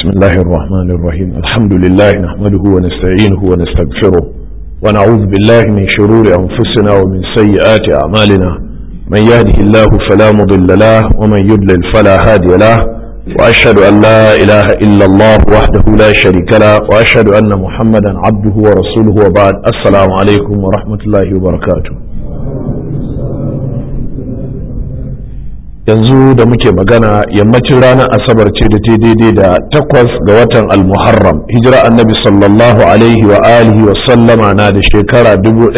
الله الرحمن الرحيم الحمد لله نحمده ونستعينه ونستغفره ونعوذ بالله من شرور أنفسنا ومن سيئات أعمالنا من يهده الله فلا مضل له ومن يضلل فلا هادي له وأشهد أن لا إله إلا الله وحده لا شريك له وأشهد أن محمدا عبده ورسوله وبعد السلام عليكم ورحمة الله وبركاته yanzu da muke magana yammacin ranar asabar ce da ta daidai da takwas ga watan almuharram hijira annabi sallallahu alaihi wa alihi wa sallama na da shekara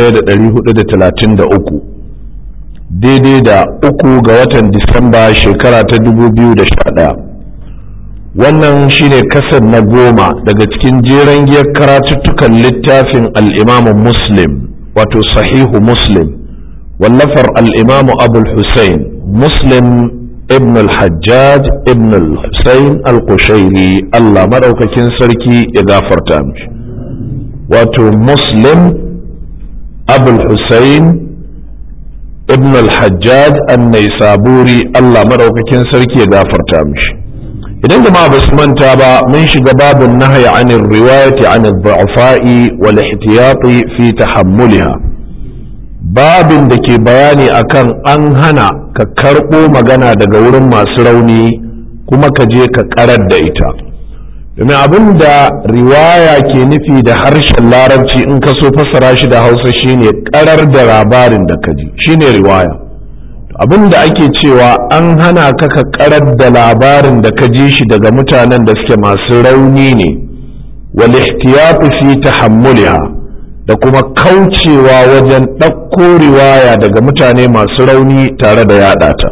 1433 daidai da uku ga watan disamba shekara ta 2011 wannan shine kasar na goma daga cikin jeren giyar karatuttukan littafin al'imamu muslim wato sahihu muslim wallafar al'imamu abul hussein muslim ibn al-hajjaj ibn al-husayn al-kushairi Allah madaukakin sarki ya gafarta mishi wato muslim abul husayn ibn al-hajjaj an-naisaburi Allah madaukakin sarki ya gafarta mishi idan jama'a ba su manta ba mun shiga babun nahyi anir riwayati anid du'afa'i wal ihtiyati fi tahammuliha babin da ke bayani akan an hana ka karɓo magana daga wurin masu rauni kuma ka je ka karar da ita domin abin da riwaya ke nufi da harshen larabci in ka so fassara shi da hausa shine karar da labarin da ka ji shine riwaya abin da ake cewa an hana ka ka karar da labarin da ka ji shi daga mutanen da suke masu rauni ne wal ihtiyatu fi tahammuliha da kuma kaucewa wajen ɗauko riwaya daga mutane masu rauni tare da yaɗa ta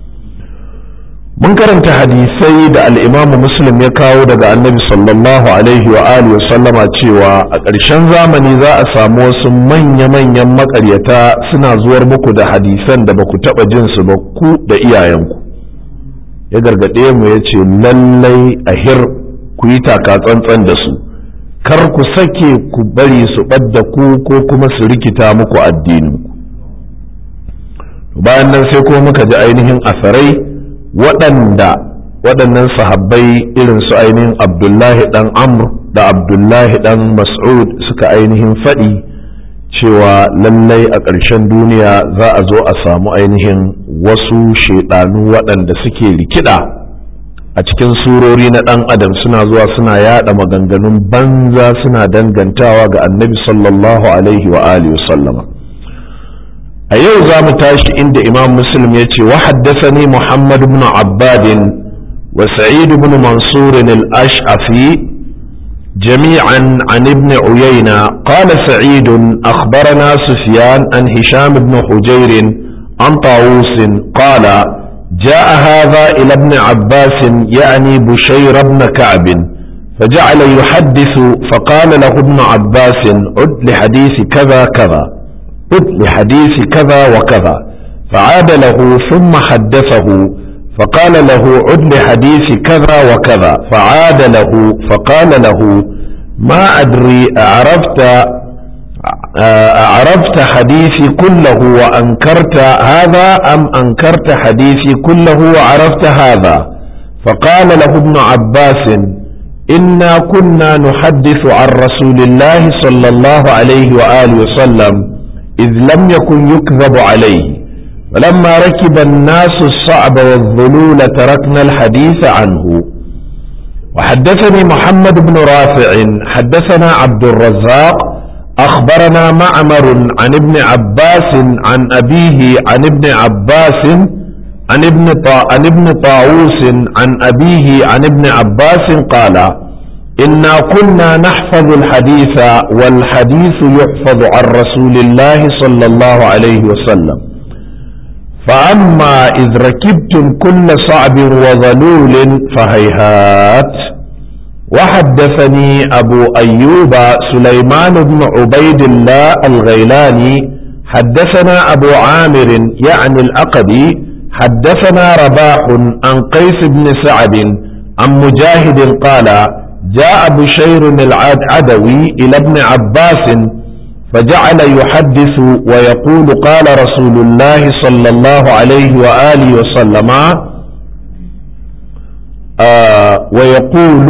mun karanta hadisai da al'imamu muslim ya kawo daga annabi sallallahu alaihi wa alihi sallama cewa a ƙarshen zamani za a samu wasu manya-manyan maƙaryata suna zuwar muku da hadisan da ba ku taɓa jin su ba ku da iyayenku ya gargaɗe mu ya ce lallai a hir ku yi taka tsantsan da su kar ku sake ku bari su ɓadda ku ko kuma su rikita muku addininku bayan nan sai kuma muka ji ainihin asarai waɗanda waɗannan sahabbai irin su ainihin abdullahi ɗan amr da abdullahi ɗan mas'ud suka ainihin faɗi cewa lallai a ƙarshen duniya za a zo a samu ainihin wasu shaiɗanu waɗanda suke rikida a cikin surori na ɗan adam suna zuwa suna yada maganganun banza suna dangantawa ga annabi sallallahu alaihi wa alihi sallama a yau za mu tashi inda imam muslim ya ce wa haddasani muhammad ibn abbadin wa sa'id ibn mansur al-ash'afi جميعا عن ابن عيينة قال سعيد أخبرنا سفيان عن هشام بن حجير عن طاووس قال جاء هذا إلى ابن عباس يعني بشير بن كعب فجعل يحدث فقال له ابن عباس عد لحديث كذا كذا عد لحديث كذا وكذا فعاد له ثم حدثه فقال له عد لحديث كذا وكذا فعاد له فقال له ما أدري أعرفت أعرفت حديثي كله وأنكرت هذا أم أنكرت حديثي كله وعرفت هذا فقال له ابن عباس إنا كنا نحدث عن رسول الله صلى الله عليه وآله وسلم إذ لم يكن يكذب عليه فلما ركب الناس الصعب والذلول تركنا الحديث عنه وحدثني محمد بن رافع حدثنا عبد الرزاق أخبرنا معمر عن ابن عباس عن أبيه عن ابن عباس عن ابن طا عن ابن طاووس عن أبيه عن ابن عباس قال إنا كنا نحفظ الحديث والحديث يحفظ عن رسول الله صلى الله عليه وسلم فأما إذ ركبتم كل صعب وظلول فهيهات وحدثني أبو أيوب سليمان بن عبيد الله الغيلاني حدثنا أبو عامر يعني الأقدي حدثنا رباح عن قيس بن سعد عن مجاهد قال جاء بشير العدوي إلى ابن عباس فجعل يحدث ويقول قال رسول الله صلى الله عليه وآله وسلم آه ويقول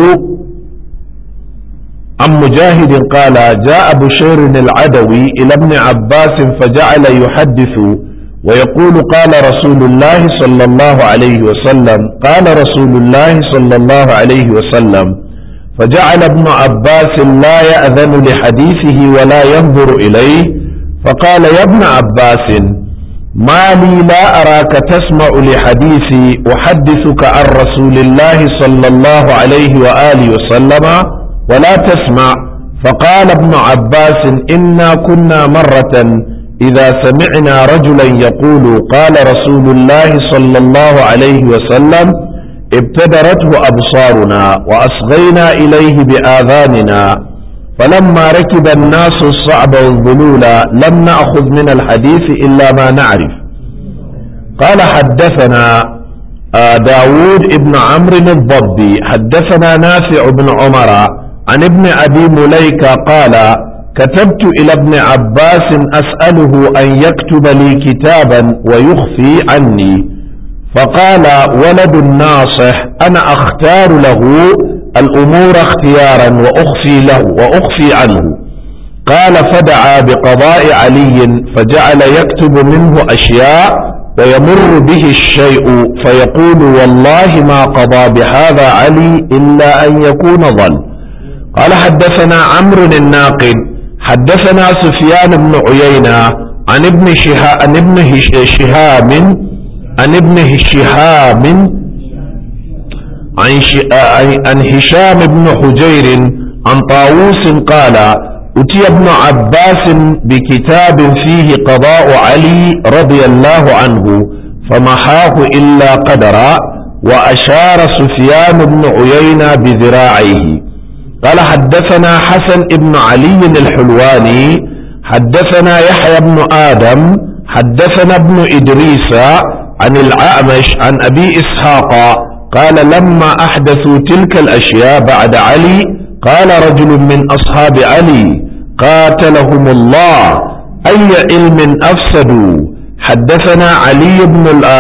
عن مجاهد قال جاء بشير العدوي إلى ابن عباس فجعل يحدث ويقول قال رسول الله صلى الله عليه وسلم قال رسول الله صلى الله عليه وسلم فجعل ابن عباس لا يأذن لحديثه ولا ينظر إليه فقال يا ابن عباس ما لي لا أراك تسمع لحديثي أحدثك عن رسول الله صلى الله عليه وآله وسلم ولا تسمع فقال ابن عباس إنا كنا مرة إذا سمعنا رجلا يقول قال رسول الله صلى الله عليه وسلم ابتدرته أبصارنا وأصغينا إليه بآذاننا فلما ركب الناس الصعب والذلول لم نأخذ من الحديث إلا ما نعرف قال حدثنا داود ابن عمرو الضبي حدثنا نافع بن عمر عن ابن أبي مليكة قال كتبت إلى ابن عباس أسأله أن يكتب لي كتابا ويخفي عني فقال ولد ناصح أنا أختار له الأمور اختيارا وأخفي له وأخفي عنه قال فدعا بقضاء علي فجعل يكتب منه أشياء ويمر به الشيء فيقول والله ما قضى بهذا علي إلا أن يكون ظل قال حدثنا عمرو الناقد حدثنا سفيان بن عيينة عن ابن شهاب عن ابن شهاب عن ابن شهاب عن عن هشام بن حجير عن طاووس قال أتي ابن عباس بكتاب فيه قضاء علي رضي الله عنه فمحاه إلا قدرا وأشار سفيان بن عيينة بذراعيه قال حدثنا حسن بن علي الحلواني حدثنا يحيى بن آدم حدثنا ابن إدريس عن الأعمش عن أبي إسحاق قال لما أحدثوا تلك الأشياء بعد علي قال رجل من أصحاب علي قاتلهم الله أي علم أفسدوا حدثنا علي بن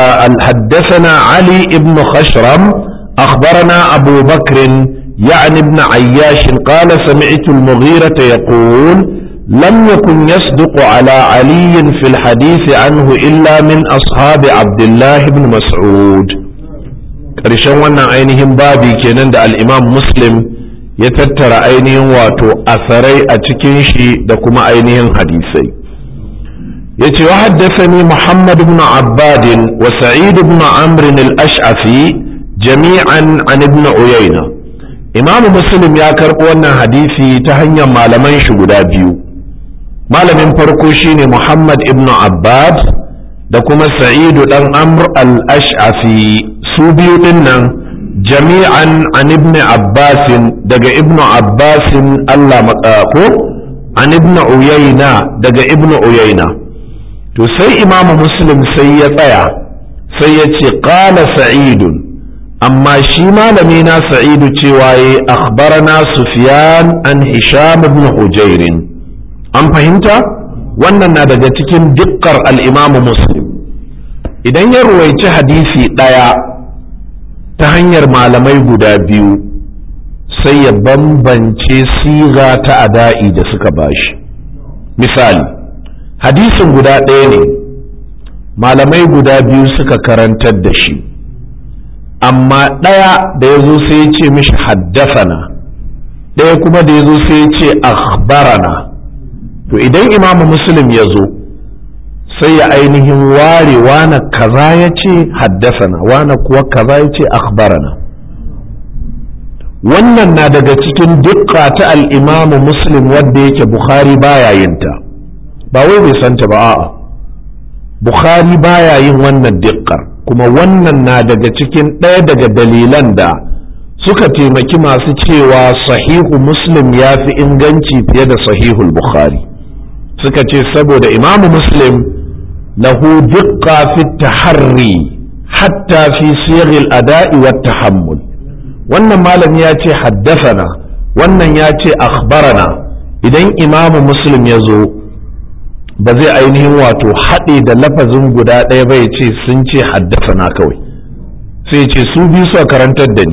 حدثنا علي بن خشرم أخبرنا أبو بكر يعني ابن عياش قال سمعت المغيرة يقول لم يكن يصدق على علي في الحديث عنه إلا من أصحاب عبد الله بن مسعود ƙarshen wannan ainihin babi kenan da al'imam muslim ya tattara ainihin wato asarai a cikin shi da kuma ainihin hadisai ya ce wa haddasani muhammad ibn abbadin wa sa'id ibn amrin al-ash'afi jami'an an ibn uyayna imam muslim ya karɓi wannan hadisi ta hanyar malaman shi guda biyu malamin farko shine muhammad ibn abbad da kuma sa'idu dan amr al-ash'afi su biyu din nan jami'an an ibn abbasin daga ibn abbasin Allah ko an ibn uyayna daga ibn uyayna to sai imamu muslim sai ya tsaya sai ya ce qala sa'idun amma shi malami na sa'idu cewa ya akhbarana sufyan an hisham ibn hujairin an fahimta wannan na daga cikin dikkar al-imamu muslim idan ya ruwaici hadisi ɗaya ta hanyar malamai guda biyu sai ya bambance siga ta ada'i da suka bashi misali hadisin guda ɗaya ne malamai guda biyu suka karantar da shi amma ɗaya da ya zo sai ya ce mishi haddafana ɗaya kuma da ya zo sai ya ce akhbarana to idan imamu muslim ya zo sai ya ainihin ware wane kaza ya ce haddasana wane kuwa kaza ya ce akhbarana wannan na daga cikin dukka ta al'imamu muslim wadda yake bukhari baya yinta ba wai bai santa ba a'a bukhari baya yin wannan dikkar kuma wannan na daga cikin ɗaya daga dalilan da suka taimaki masu cewa sahihu muslim ya fi inganci fiye da sahihul bukhari suka ce saboda imamu muslim له دقة في التحري حتى في صيغ الأداء والتحمل wannan malam ya ce haddasana wannan ya ce akhbarana idan imamu muslim ya zo ba zai ainihin wato haɗe da lafazin guda ɗaya ba ya ce sun ce haddasana kawai sai ce su biyu suka karantar da ni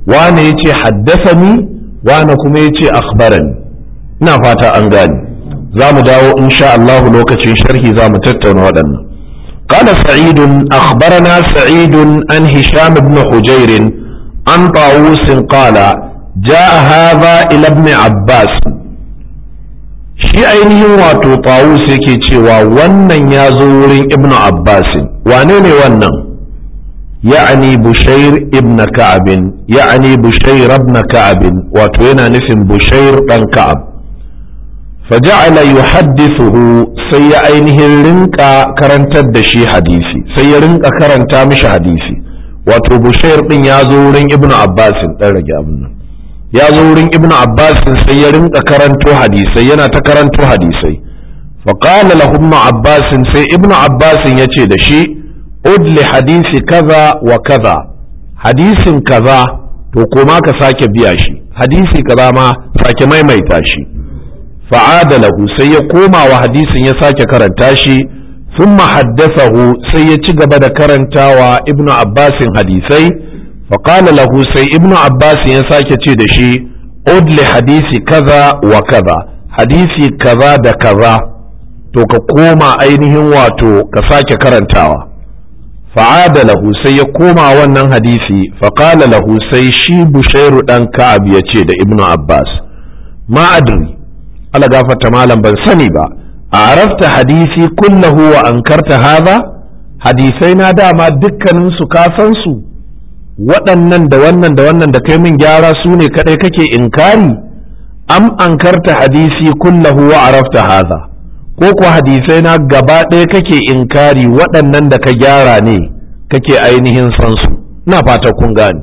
wane ya ce haddasani wane kuma ya ce akhbarani ina fata an gane za mu dawo insha Allah lokacin sharhi za mu tattauna waɗannan قال سعيد أخبرنا سعيد عن هشام بن حجير عن طاووس قال جاء هذا إلى ابن عباس shi ainihin wato tawus yake cewa wannan ya zo wurin ibn abbas wane ne wannan ya'ani bushair ibn ka'abin ya'ani bushair ibn ka'abin wato yana nufin bushair dan ka'ab faja'ala yuhaddithuhu sai ya ainihin rinka karantar da shi hadisi sai ya rinka karanta mishi hadisi wato bushair din ya zo wurin ibn abbas dan rage abin nan ya zo wurin ibn abbas sai ya rinka karanto hadisai yana ta karanto hadisai faƙala lahu ibn abbas sai ibn abbas ya ce da shi udli hadisi kaza wa kaza hadisin kaza to koma ka sake biya shi hadisi kaza ma sake maimaita shi fa'ada lahu sai ya koma wa hadisin ya sake karanta shi ثم حدثه سيتي da karantawa ibn abbasin hadisai فقال له سي ابن عباس يساك تشي أدل حديثي كذا وكذا حديثي كذا دا كذا to ka koma ainihin wato ka sake karantawa fa'ada lahu sai ya koma wannan hadisi faƙala lahu sai shi bushairu ɗan ka'ab ya ce da ibnu abbas ma adri ala gafarta malam ban sani ba a arafta hadisi kullahu wa ankarta haza hadisai na dama dukkaninsu ka san su waɗannan da wannan da wannan da kai min gyara su ne kaɗai kake inkari am ankarta hadisi kullahu wa arafta haza ko ko hadisai na gaba ɗaya kake inkari waɗannan da ka gyara ne kake ainihin san su ina fata kun gane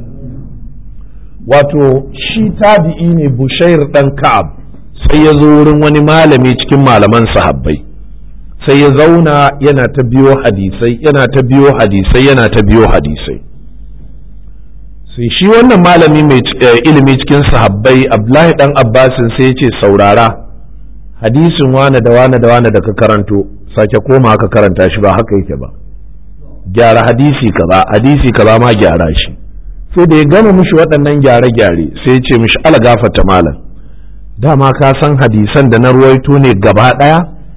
wato shi tabi'i ne bushair ɗan ka'ab sai ya zo wurin wani malami cikin malaman sahabbai sai ya zauna yana ta biyo hadisai yana ta biyo hadisai yana ta biyo hadisai sai shi wannan malami mai ilimi cikin sahabbai abdullahi dan abbasin sai ya ce saurara hadisin wane da wane da wane da ka karanto sake koma ka karanta shi ba haka yake ba gyara hadisi kaza hadisi kaza ma gyara shi sai da ya gama mishi waɗannan gyare-gyare sai ya ce mishi ala gafata malam dama ka san hadisan da na ruwaito ne gaba ɗaya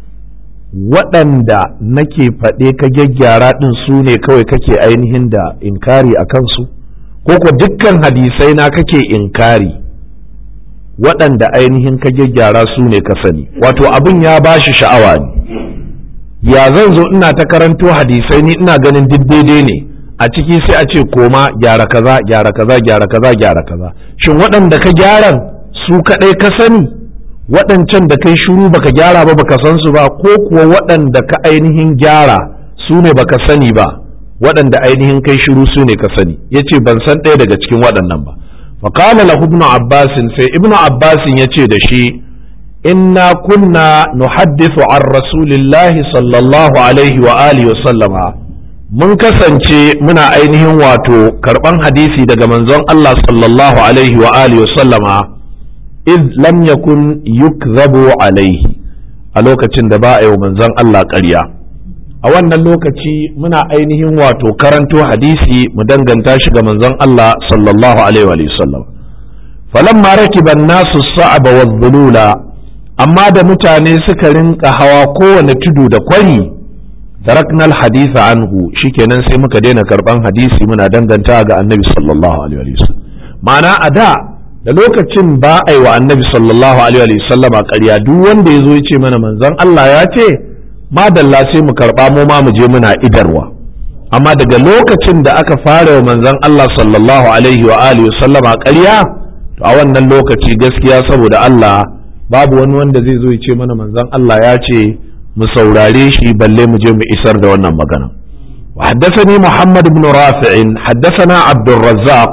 waɗanda nake faɗe ka gyaggyara ɗin su ne kawai kake ainihin da inkari a kansu ko ko dukkan hadisai na kake inkari waɗanda ainihin ka gyaggyara su ne ka sani wato abin ya ba shi sha'awa ne ya zan zo ina ta karanto hadisai ni ina ganin duk daidai ne a ciki sai a ce koma gyara kaza gyara kaza gyara kaza gyara kaza shin waɗanda ka gyaran su kaɗai ka sani waɗancan da kai shuru baka gyara ba baka san su ba ko kuwa waɗanda ka ainihin gyara su ne baka sani ba waɗanda ainihin kai shiru su ne ka sani ya ce ban san ɗaya daga cikin waɗannan ba faƙala lahu ibnu abbasin sai ibnu abbasin ya ce da shi inna kunna nuhaddithu an rasulillahi sallallahu alaihi wa alihi wa sallama mun kasance muna ainihin wato karɓan hadisi daga manzon Allah sallallahu alaihi wa alihi wa sallama id lam yakun yukzabu alaihi a lokacin da ba a yi wa manzon Allah ƙarya a wannan lokaci muna ainihin wato karanto hadisi mu danganta shi ga manzon Allah sallallahu alaihi wa sallam falamma rakiba nasu sa'aba wa dhulula amma da mutane suka rinka hawa kowane tudu da kwari taraknal haditha anhu shikenan sai muka daina karban hadisi muna danganta ga annabi sallallahu alaihi wa sallam ma'ana a da da lokacin ba a yi wa annabi sallallahu alaihi wa sallama ƙarya duk wanda ya zo ya ce mana manzon Allah ya ce madalla sai mu karɓa mu ma mu je muna idarwa amma daga lokacin da aka fara wa manzon Allah sallallahu alaihi wa alihi sallama ƙarya to a wannan lokaci gaskiya saboda Allah babu wani wanda zai zo ya ce mana manzon Allah ya ce mu saurare shi balle mu je mu isar da wannan magana وحدثني محمد بن رافع حدثنا عبد الرزاق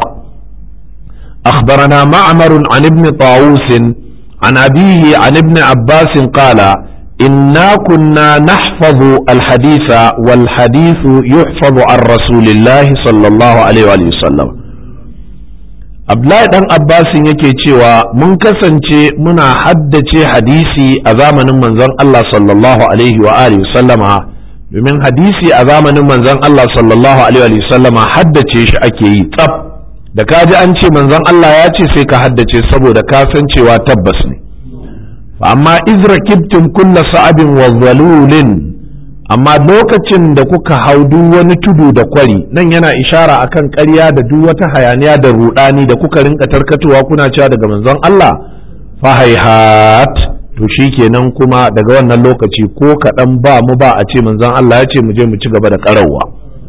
أخبرنا معمر عن ابن طاووس عن أبيه عن ابن عباس قال إنا كنا نحفظ الحديث والحديث يحفظ عن رسول الله صلى الله عليه وآله وسلم Abdullahi dan Abbasin yake cewa mun kasance muna haddace hadisi a zamanin manzon Allah sallallahu alaihi wa alihi sallama domin hadisi a zamanin manzon Allah sallallahu alaihi wa sallama haddace shi ake yi tsaf da ka ji an ce manzon Allah ya ce sai ka haddace saboda ka san cewa tabbas ne amma izra kibtin kulla sa'abin wa zalulin amma lokacin da kuka hau duk wani tudu da kwari nan yana ishara akan ƙarya da duk wata hayaniya da rudani da kuka rinka tarkatowa kuna cewa daga manzon Allah fahaihat to shikenan kuma daga wannan lokaci ko kaɗan ba mu ba a ce manzon Allah ya ce mu je mu ci gaba da ƙarawa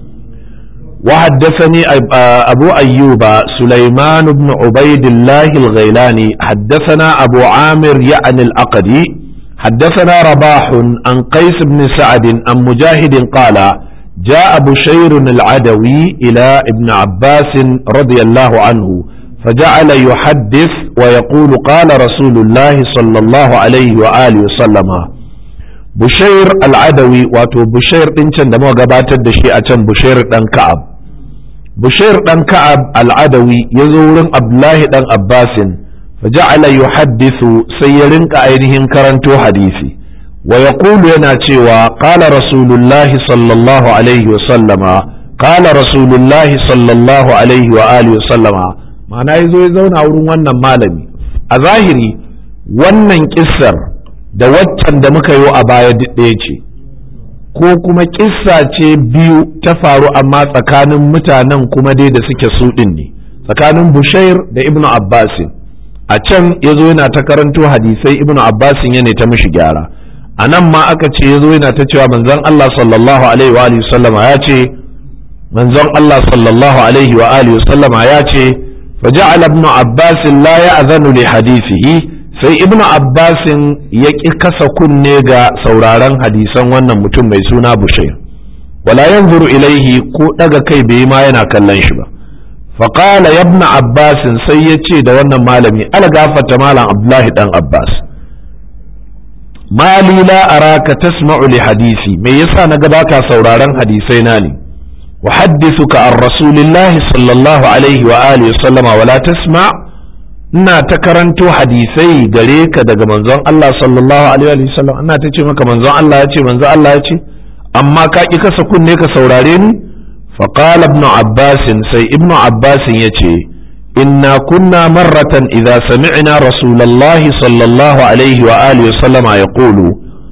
وحدثني أبو أيوب سليمان بن عبيد الله الغيلاني حدثنا أبو عامر يعني الأقدي حدثنا رباح عن قيس بن سعد عن مجاهد قال جاء بشير العدوي إلى ابن عباس رضي الله عنه فجعل يحدث ويقول قال رسول الله صلى الله عليه وآله وسلم بشير العدوي واتو بشير إنشان دمو قباتت دشي أتن بشير دان كعب بشير دان كعب العدوي يزور عبد الله دان عباس فجعل يحدث سيرنك أينهم كرنتو حديثي ويقول ينا تشيوا قال رسول الله صلى الله عليه وسلم قال رسول الله صلى الله عليه وآله وسلم ma'ana ya zo ya zauna wurin wannan malami a zahiri wannan kissar da waccan da muka yi a baya ɗaya ce ko kuma kissa ce biyu ta faru amma tsakanin mutanen kuma dai da suke su ɗin ne tsakanin bushair da ibnu abbasin a can ya zo yana ta karanto hadisai ibnu abbasin ya ne ta mishi gyara a nan ma aka ce ya zo yana ta cewa manzon allah sallallahu alaihi wa alihi sallama ya ce manzon allah sallallahu alaihi wa alihi sallama ya ce فجعل ابن عباس لا يأذن لحديثه sai ibn abbasin ya ƙi kasa kunne ga sauraron hadisan wannan mutum mai suna bushair wala yanzuru ilaihi ko ɗaga kai bai ma yana kallon shi ba faƙala ya ibn abbasin sai ya ce da wannan malami ala gafata malam abdullahi dan abbas mali la araka tasma'u li hadisi me yasa na ga baka sauraron hadisai na ne أحدثك عن رسول الله صلى الله عليه وآله وسلم ولا تسمع ina ta karanto hadisai gare ka daga manzon Allah sallallahu alaihi wa sallam ina ta ce maka manzon Allah ya ce manzon Allah ya ce amma ka ki kasa kunne ka saurare ni fa qala ibn abbas sai ibn abbas ya ce inna kunna marratan idza sami'na rasulullahi sallallahu alaihi wa alihi wa sallama yaqulu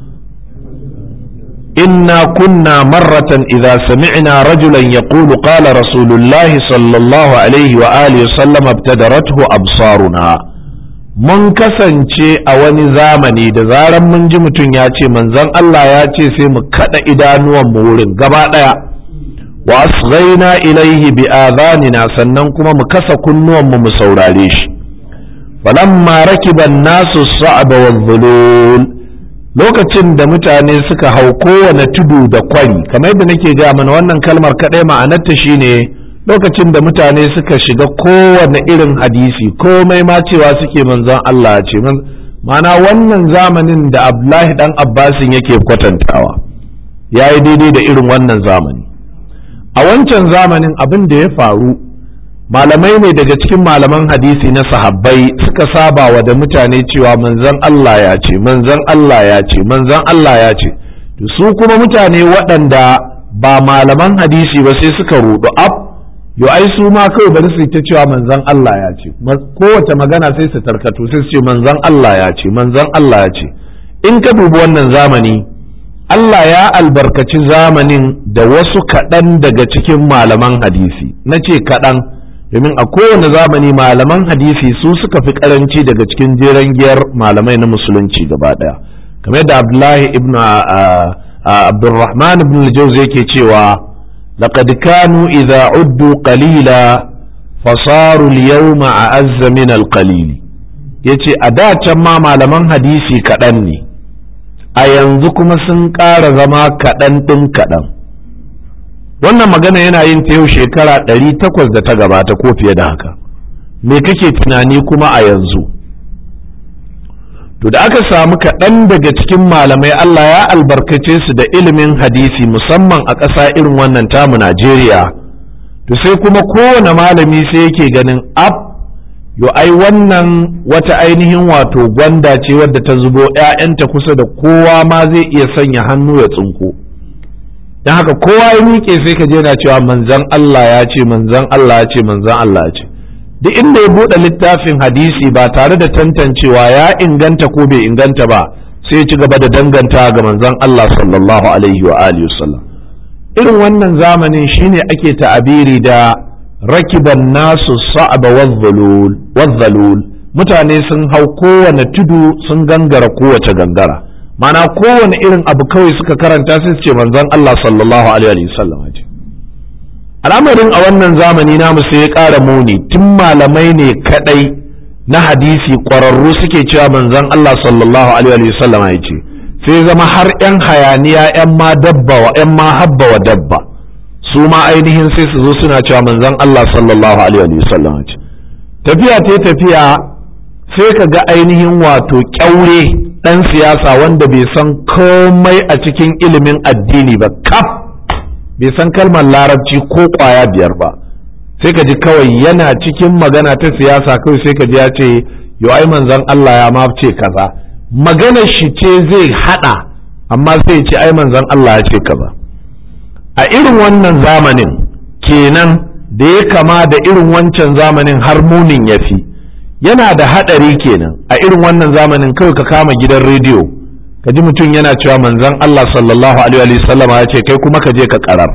إنا كنا مرة إذا سمعنا رجلا يقول قال رسول الله صلى الله عليه وآله وسلم ابتدرته أبصارنا mun kasance a wani zamani da zaran mun ji mutum ya ce manzon Allah ya ce sai mu kada idanuwan mu wurin gaba daya wa asghaina ilaihi bi adhanina sannan kuma mu kasa kunnuwan mu mu saurare shi falamma rakiba an-nasu sa'aba wadh-dhulul lokacin da mutane suka hau kowane tudu da kwari kamar yadda nake ga mana wannan kalmar kaɗai ma'anarta shine lokacin da mutane suka shiga kowane irin hadisi komai ma cewa suke manzon Allah ce ma'ana wannan zamanin da Abdullahi dan Abbasin yake kwatantawa ya yi daidai da irin wannan zamani a wancan zamanin abin da ya faru malamai ne daga cikin malaman hadisi na sahabbai suka saba wa da mutane cewa manzon Allah ya ce manzon Allah ya ce manzon Allah ya ce su kuma mutane waɗanda ba malaman hadisi ba sai suka rudu ab yo ai su ma kawai bari su ta cewa manzon Allah ya ce kowace magana sai su tarkato sai su ce manzon Allah ya ce manzon Allah ya ce in ka dubi wannan zamani Allah ya albarkaci zamanin da wasu kaɗan daga cikin malaman hadisi na ce kaɗan domin a kowane zamani malaman hadisi su suka fi karanci daga cikin jeren giyar malamai na musulunci gaba daya kamar da abdullahi ibn abdurrahman ibn al yake cewa laqad kanu idza uddu qalila fasaru al-yawma a'azza min al-qalil yace a da can ma malaman hadisi kaɗan ne a yanzu kuma sun ƙara zama kaɗan ɗin kaɗan wannan magana yana yin ta yau shekara ɗari takwas da ta gabata ko fiye da haka me kake tunani kuma a yanzu to da aka samu kaɗan daga cikin malamai Allah ya albarkace su da ilimin hadisi musamman a ƙasa irin wannan tamu Najeriya to sai kuma kowane malami sai yake ganin ab yo ai wannan wata ainihin wato gwanda ce wadda ta zubo 'ya'yanta kusa da kowa ma zai iya sanya hannu ya tsinko don haka kowa ya miƙe sai ka je na cewa manzan Allah ya ce manzan Allah ya ce manzan Allah ya ce duk inda ya buɗe littafin hadisi ba tare da tantancewa ya inganta ko bai inganta ba sai ci gaba da danganta ga manzon Allah sallallahu alaihi wa alihi wasallam irin wannan zamanin shine ake ta'abiri da rakiban nasu sa'aba wazzalul mutane sun hau kowane tudu sun gangara kowace gangara mana kowane irin abu kawai suka karanta sai su ce manzon Allah sallallahu alaihi wasallam ce al'amarin a wannan zamani namu sai ya ƙara muni tun malamai ne kadai na hadisi ƙwararru suke cewa manzon Allah sallallahu alaihi wasallam ya ce sai zama har 'yan hayaniya 'yan ma dabba wa 'yan ma habba wa dabba su ma ainihin sai su zo suna cewa manzon Allah sallallahu alaihi wasallam ce tafiya ta tafiya sai ka ga ainihin wato kyaure ɗan siyasa wanda bai san komai a cikin ilimin addini ba kaf bai san kalmar larabci ko kwaya biyar ba sai ka ji kawai yana cikin magana ta siyasa kawai sai ka ji ya ce yau ai manzon Allah ya ma ce kaza maganar shi ce zai hada amma sai ce ai manzon Allah ya ce kaza a irin wannan zamanin kenan da ya kama da irin wancan zamanin har munin ya fi yana da haɗari kenan a irin wannan zamanin kawai ka kama gidan rediyo ka ji mutum yana cewa manzon Allah sallallahu alaihi wa sallama ya ce kai kuma ka je ka karar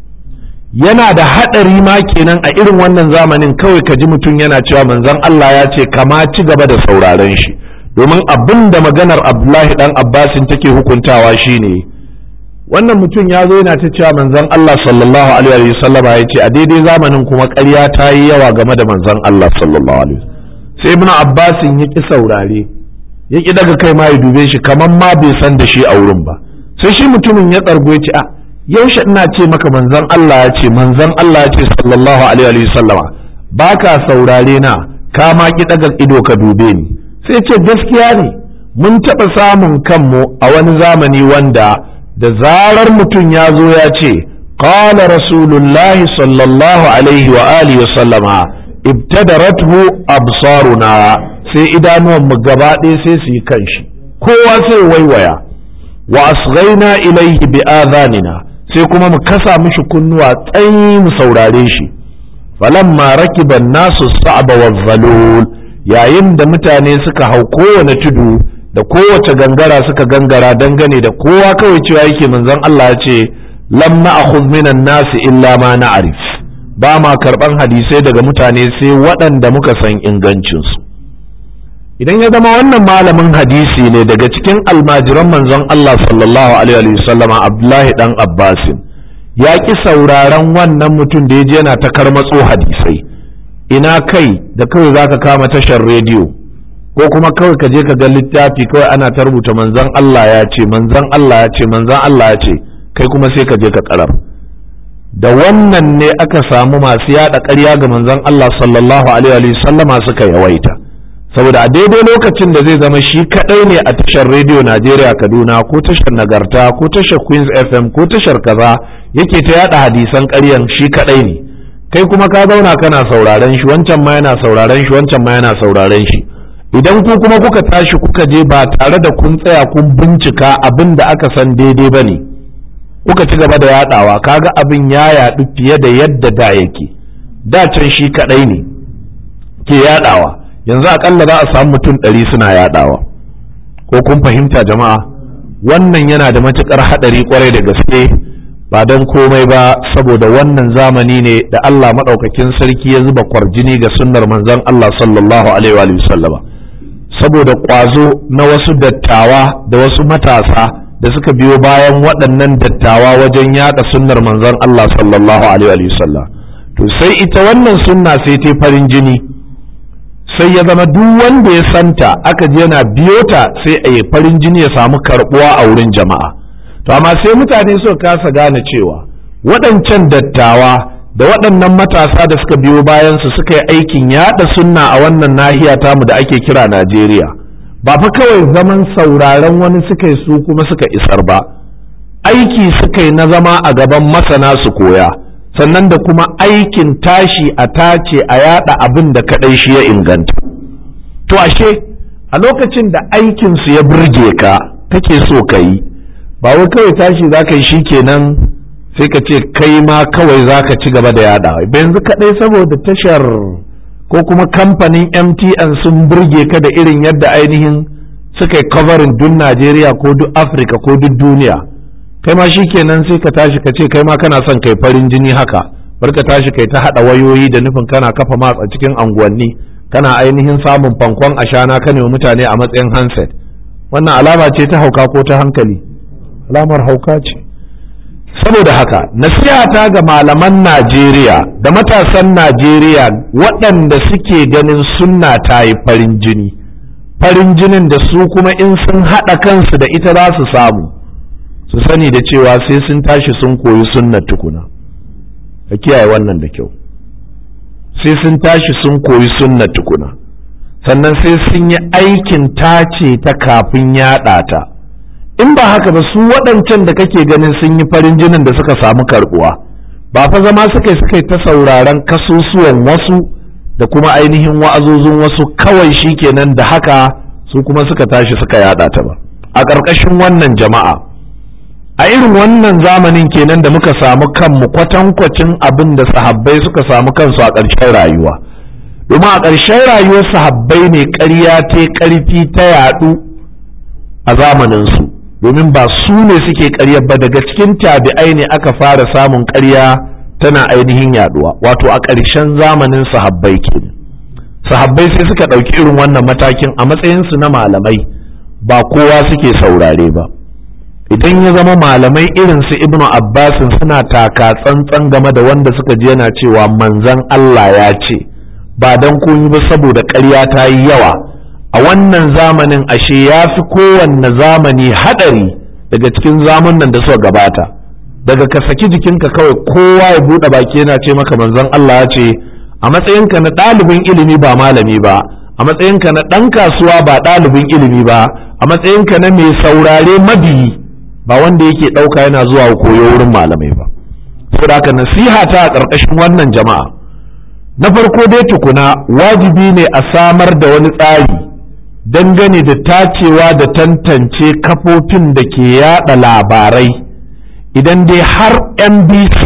yana da haɗari ma kenan a irin wannan zamanin kawai ka ji mutum yana cewa manzon Allah ya ce kama ci gaba da sauraren shi domin abin da maganar Abdullahi dan Abbasin take hukuntawa shine wannan mutum ya zo yana ta cewa manzon Allah sallallahu alaihi wa sallama ya ce a daidai zamanin kuma ƙarya ta yi yawa game da manzon Allah sallallahu alaihi sai ibnu abbasin ya ƙi saurare ya ƙi daga kai ma ya dube shi kamar ma bai san da shi a wurin ba sai shi mutumin ya tsargo ya ce a yaushe ina ce maka manzon Allah ya ce manzon Allah ya ce sallallahu alaihi wa sallama ba ka saurare na ka ma ƙi daga ido ka dube ni sai ce gaskiya ne mun taɓa samun kanmu a wani zamani wanda da zarar mutum ya zo ya ce qala rasulullahi sallallahu alaihi wa alihi wa sallama ibtadarathu absaruna sai idanuwan mu gaba ɗaya sai su yi kanshi kowa sai waiwaya wa asghaina ilaihi bi adhanina sai kuma mu kasa mishi kunnuwa tsayi mu saurare shi falamma rakiba nasu sa'ba wa yayin da mutane suka hau kowane tudu da kowace gangara suka gangara dangane da kowa kawai cewa yake manzon Allah ya ce lam na'khudh minan nasi illa ma na'rif ba ma karban hadisai daga mutane sai waɗanda muka san ingancinsu idan ya zama wannan malamin hadisi ne daga cikin almajiran manzon Allah sallallahu alaihi wasallama Abdullahi dan Abbasin ya ki sauraron wannan mutum da ya je yana ta karmatso hadisai ina kai da kawai zaka kama tashar rediyo ko kuma kawai ka je ka ga littafi kawai ana ta rubuta manzon Allah ya ce manzon Allah ya ce manzon Allah ya ce kai kuma sai ka je ka karar da wannan ne aka samu masu yada ƙarya ga manzon Allah sallallahu alaihi sallama suka yawaita saboda a daidai lokacin da zai zama shi kadai ne a tashar rediyo Najeriya Kaduna ko tashar Nagarta ko tashar Queens FM ko tashar kaza yake ta yada hadisan ƙaryan shi kadai ne kai kuma ka zauna kana sauraren shi wancan ma yana sauraren shi wancan ma yana sauraren shi idan ku kuma kuka tashi kuka je ba tare da kun tsaya kun bincika abin da aka san daidai ba ne kuka ci gaba da yadawa kaga abin ya yadu fiye da yadda da yake da can shi kadai ne ke yadawa yanzu akalla za a samu mutum ɗari suna yadawa ko kun fahimta jama'a wannan yana da matukar haɗari kwarai da gaske ba don komai ba saboda wannan zamani ne da Allah maɗaukakin sarki ya zuba kwarjini ga sunnar manzon Allah sallallahu alaihi wa sallama saboda ƙwazo na wasu dattawa da wasu matasa da suka biyo bayan waɗannan dattawa wajen yaɗa sunnar manzon Allah sallallahu alaihi wa sallam to sai ita wannan sunna sai ta farin jini sai ya zama duk wanda ya santa aka je yana biyo ta sai a yi farin jini ya samu karɓuwa a wurin jama'a to amma sai mutane suka kasa gane cewa waɗancan dattawa da waɗannan matasa da suka biyo bayansu suka yi aikin yaɗa sunna a wannan nahiya tamu da ake kira Najeriya ba fa kawai zaman sauraron wani suka yi su kuma suka isar ba aiki suka yi na zama a gaban masana su koya sannan da kuma aikin tashi a tace a yaɗa abin da kaɗai shi ya inganta to ashe a lokacin da aikinsu ya burge ka kake so ka yi ba wai kawai tashi za ka yi shi kenan sai ka ce kai ma kawai za ka ci gaba da yada ba yanzu kaɗai saboda tashar ko kuma kamfanin mtn sun burge ka da irin yadda ainihin suka yi covering duk najeriya ko duk afirka ko duk duniya kai ma shi kenan sai ka tashi ka ce kai ma kana son kai farin jini haka bar ka tashi kai ta haɗa wayoyi da nufin kana kafa matsa cikin anguwanni kana ainihin samun fankon ashana ka ne mutane a matsayin handset wannan alama ce ta hauka ko ta hankali alamar hauka ce saboda haka nasihata ga malaman najeriya da matasan najeriya waɗanda suke ganin sunna ta yi farin jini farin jinin da su kuma in sun haɗa kansu da ita za su samu su sani da cewa sai sun tashi sun koyi sunnar tukuna ka kiyaye wannan da kyau sai sun tashi sun koyi sunnar tukuna sannan sai sun yi aikin tace ta kafin yaɗa ta in ba haka ba su waɗancan da kake ganin sun yi farin jinin da suka samu karɓuwa ba fa zama suka suka ta sauraron kasusuwan wasu da kuma ainihin wa'azozin wasu kawai shi kenan da haka su kuma suka tashi suka yaɗa ta ba a ƙarƙashin wannan jama'a a irin wannan zamanin kenan da muka samu kanmu kwatankwacin abin da sahabbai suka samu kansu a ƙarshen rayuwa domin a ƙarshen rayuwar sahabbai ne ƙarya ta ƙarfi ta yaɗu a zamaninsu domin ba su ne suke ƙarya ba daga cikin tabi'ai ne aka fara samun ƙarya tana ainihin yaɗuwa wato a ƙarshen zamanin sahabbai kenan sahabbai sai suka ɗauki irin wannan matakin a matsayinsu na malamai ba kowa suke saurare ba idan ya zama malamai irin su ibnu abbasin suna taka tsantsan game da wanda suka ji yana cewa manzan Allah ya ce ba don koyi ba saboda ƙarya ta yi yawa a wannan zamanin ashe ya fi kowanne zamani haɗari daga cikin zamanin da suka gabata daga ka saki jikinka kawai kowa ya buɗe baki yana ce maka manzan Allah ya ce a matsayinka na ɗalibin ilimi ba malami ba a matsayinka na ɗan kasuwa ba ɗalibin ilimi ba a matsayinka na mai saurare mabiyi ba wanda yake ɗauka yana zuwa koyo wurin malamai ba saboda haka nasiha ta a ƙarƙashin wannan jama'a na farko dai tukuna wajibi ne a samar da wani tsari dangane da tacewa da tantance kafofin da ke yada labarai idan dai har NBC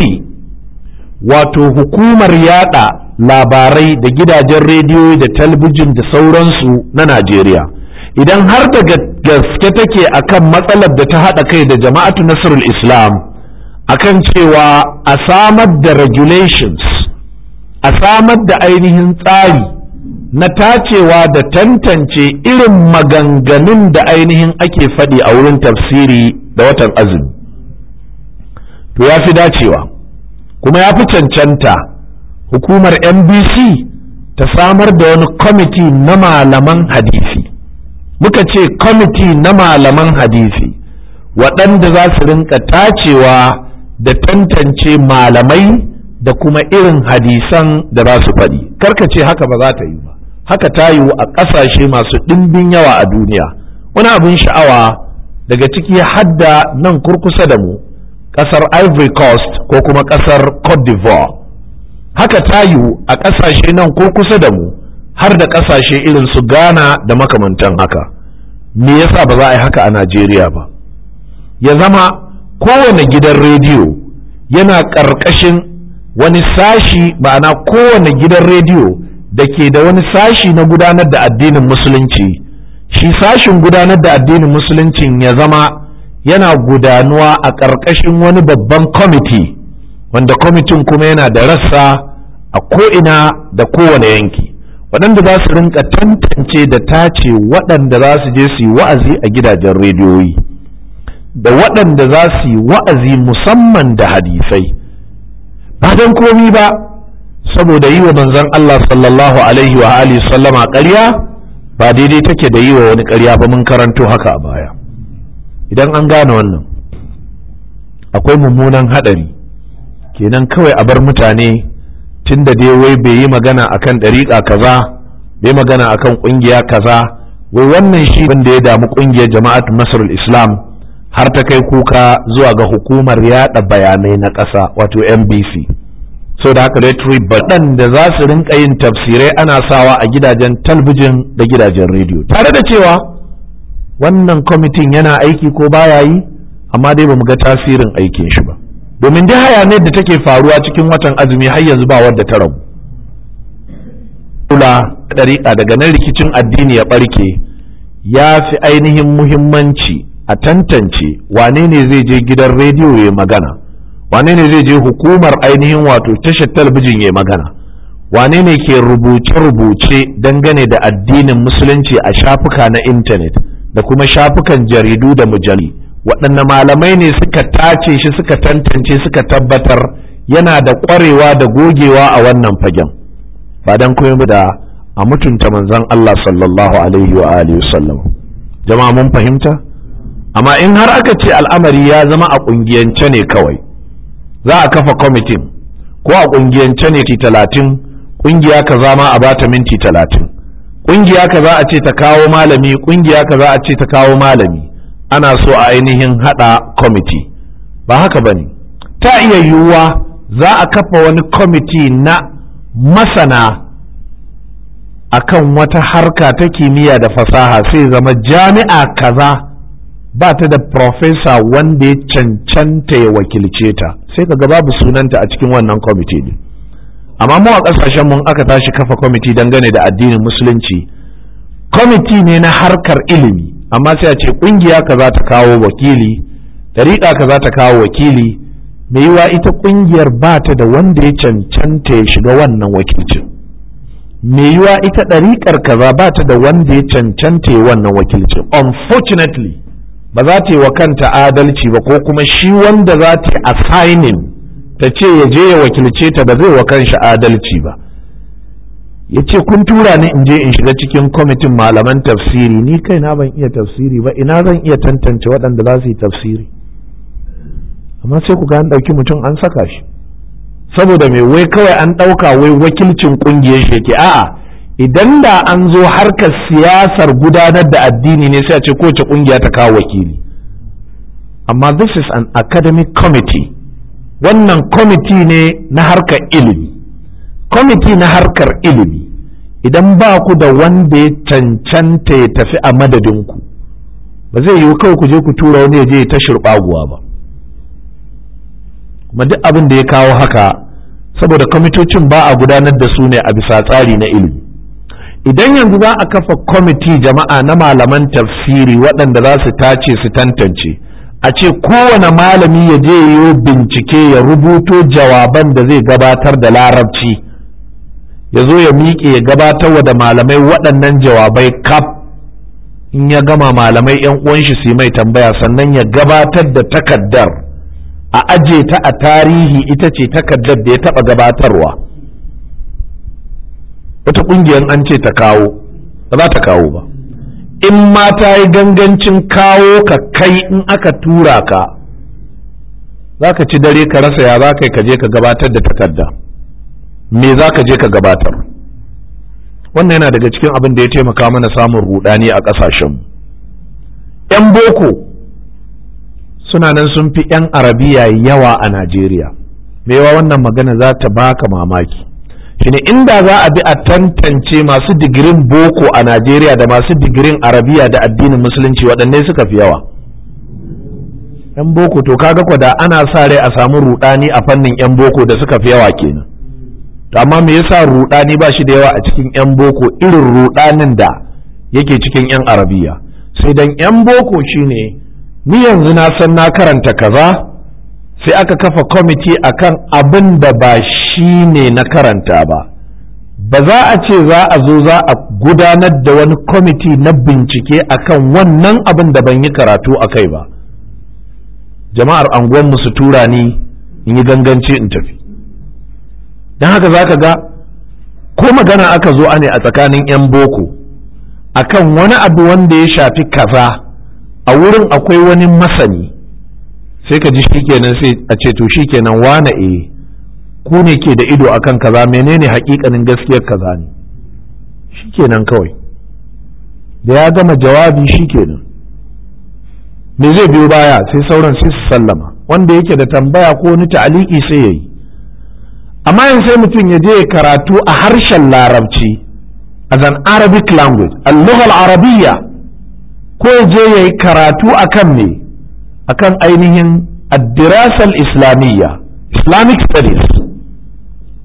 wato hukumar yada labarai da gidajen rediyo da talbijin da sauransu na Najeriya idan har da gaske take akan matsalar da ta haɗa kai da jama'atu nasrul islam akan cewa a samar da regulations a samar da ainihin tsari na tacewa da tantance irin maganganun da ainihin ake faɗi a wurin tafsiri da watan azumi to ya fi dacewa kuma ya fi cancanta hukumar NBC ta samar da wani kwamiti na malaman hadisi muka ce kwamiti na malaman hadisi waɗanda za su rinka tacewa da tantance malamai da kuma irin hadisan da za su faɗi karka ce haka ba za ta yi ba haka ta yiwu a ƙasashe masu ɗimbin yawa a duniya wani abin sha'awa daga ciki hadda nan kurkusa da mu ƙasar ivory coast ko kuma ƙasar cote d'ivoire haka ta yiwu a ƙasashe nan kurkusa da mu har da ƙasashe irin su ghana da makamantan haka me yasa ba za a yi haka a najeriya ba ya zama kowane gidan rediyo yana ƙarƙashin wani sashi ma'ana kowane gidan rediyo da ke da wani sashi na gudanar da addinin musulunci shi sashin gudanar da addinin musuluncin ya zama yana gudanuwa a ƙarƙashin wani babban kwamiti wanda kwamitin kuma yana da rassa a ko'ina da kowane yanki waɗanda za su rinka tantance da tace waɗanda za su je su yi wa'azi a gidajen rediyoyi da waɗanda za su yi wa'azi musamman da hadisai ba don komi ba saboda yi wa manzon Allah sallallahu alaihi wa alihi sallama ƙarya ba daidai take da yi wa wani ƙarya ba mun karanto haka a baya idan an gane wannan akwai mummunan haɗari kenan kawai a bar mutane tun da dai wai bai yi magana akan ɗariƙa kaza bai magana akan ƙungiya kaza wai wannan shi wanda ya damu ƙungiyar jama'atu nasrul islam har ta kai kuka zuwa ga hukumar yada bayanai na ƙasa wato NBC so da haka retri baɗan da za su rinka yin tafsirai ana sawa a gidajen talbijin da gidajen rediyo tare da cewa wannan kwamitin yana aiki ko baya yi amma dai ba mu ga tasirin aikin shi ba domin dai hayaniyar da take faruwa cikin watan azumi har yanzu ba wadda ta rabu kula ɗariƙa daga nan rikicin addini ya ɓarke ya fi ainihin muhimmanci a tantance wane ne zai je gidan rediyo ya magana wane ne zai je hukumar ainihin wato tashar talabijin ya magana wane ne ke rubuce-rubuce dangane da addinin musulunci a shafuka na intanet da kuma shafukan jaridu da mujalli waɗanne malamai ne suka tace shi suka tantance suka tabbatar yana da ƙwarewa da gogewa a wannan fagen ba don kuma da a mutunta manzon Allah sallallahu alaihi wa alihi wasallam jama'a mun fahimta amma in har aka ce al'amari ya zama a ƙungiyance ne kawai za a kafa kwamitin ko a ƙungiyance ne ti talatin ƙungiya kaza ma a bata minti talatin ƙungiya kaza a ce ta kawo malami ƙungiya kaza a ce ta kawo malami ana so a ainihin haɗa kwamiti ba haka ba ne ta iya yiwuwa za a kafa wani kwamiti na masana akan wata harka ta kimiyya da fasaha sai zama jami'a kaza ba ta da profesa wanda ya cancanta ya wakilce ta sai ka babu sunanta a cikin wannan kwamiti ne amma mu a ƙasashen mun aka tashi kafa kwamiti dangane da addinin musulunci kwamiti ne na harkar ilimi amma sai a ce ƙungiya kaza ta kawo wakili ɗariƙa kaza ta kawo wakili mai yiwa ita ƙungiyar ba ta da wanda ya cancanta ya shiga wannan wakilcin mai yiwa ita ɗariƙar kaza ba ta da wanda ya cancanta ya wannan wakilcin unfortunately ba za ta yi wa kanta adalci ba ko kuma shi wanda za ta yi assigning ta ce ya je ya wakilce ta ba zai wa kanshi adalci ba ya ce kun tura ni in je in shiga cikin kwamitin malaman tafsiri ni kaina ban iya tafsiri ba ina zan iya tantance waɗanda za su yi tafsiri amma sai ku ga an ɗauki mutum an saka shi saboda mai wai kawai an ɗauka wai wakilcin ƙungiyar shi yake a'a idan da an zo harkar siyasar gudanar da addini ne sai a ce kowace ƙungiya ta kawo wakili amma this is an academic committee wannan kwamiti ne na harkar ilimi kwamiti na harkar ilimi idan ba ku da wanda ya cancanta ya tafi a madadinku ba zai yiwu kawai ku je ku tura wani ya je ta shirɓaguwa ba kuma duk abin da ya kawo haka saboda kwamitocin ba a gudanar da su ne a bisa tsari na ilimi idan yanzu za a kafa kwamiti jama'a na malaman tafsiri waɗanda za su tace su tantance a ce kowane malami ya je yi bincike ya rubuto jawaban da zai gabatar da larabci ya zo ya miƙe ya gabatar da malamai waɗannan jawabai kaf in ya gama malamai 'yan uwan shi su mai tambaya sannan ya gabatar da takaddar a aje ta a tarihi ita ce takaddar da ya taɓa gabatarwa wata ƙungiyar an ce ta kawo ba za ta kawo ba in ma ta yi gangancin kawo ka kai in aka tura ka za ka ci dare ka rasa ya za ka ka je ka gabatar da takarda me za ka je ka gabatar wannan yana daga cikin abin da ya taimaka mana samun rudani a ƙasashenmu 'yan boko suna nan sun fi 'yan arabiya yawa a najeriya yawa wannan magana za ta baka mamaki shine inda za a bi a tantance masu digirin boko a najeriya da masu digirin arabiya da addinin musulunci waɗanne suka fi yawa 'yan boko to kaga kwada ana sa rai a samu rudani a fannin 'yan boko da suka fi yawa kenan to amma me yasa rudani ba shi da yawa a cikin 'yan boko irin rudanin da yake cikin 'yan arabiya sai dan 'yan boko shine ni yanzu na san na karanta kaza sai aka kafa kwamiti akan abin da ba shi ne na karanta ba ba za a ce za a zo za a gudanar da wani kwamiti na bincike akan wannan abin da ban yi karatu a kai ba jama'ar anguwanmu su tura ni in yi ganganci in tafi don haka za ka ga ko magana aka zo ne a tsakanin 'yan boko akan wani abu wanda ya shafi kaza a wurin akwai wani masani sai ka ji shikenan sai a ce to shikenan wane e ku ne ke da ido akan kaza menene hakikanin gaskiyar kaza ne shikenan kawai da ya gama jawabi shikenan me zai biyo baya sai sauran sai su sallama wanda yake da tambaya ko wani ta'aliki sai ya yi amma yanzu sai mutum ya je karatu a harshen larabci as an arabic language al-lugha al-arabiyya ko ya je ya yi karatu akan me akan ainihin addirasal islamiyya islamic studies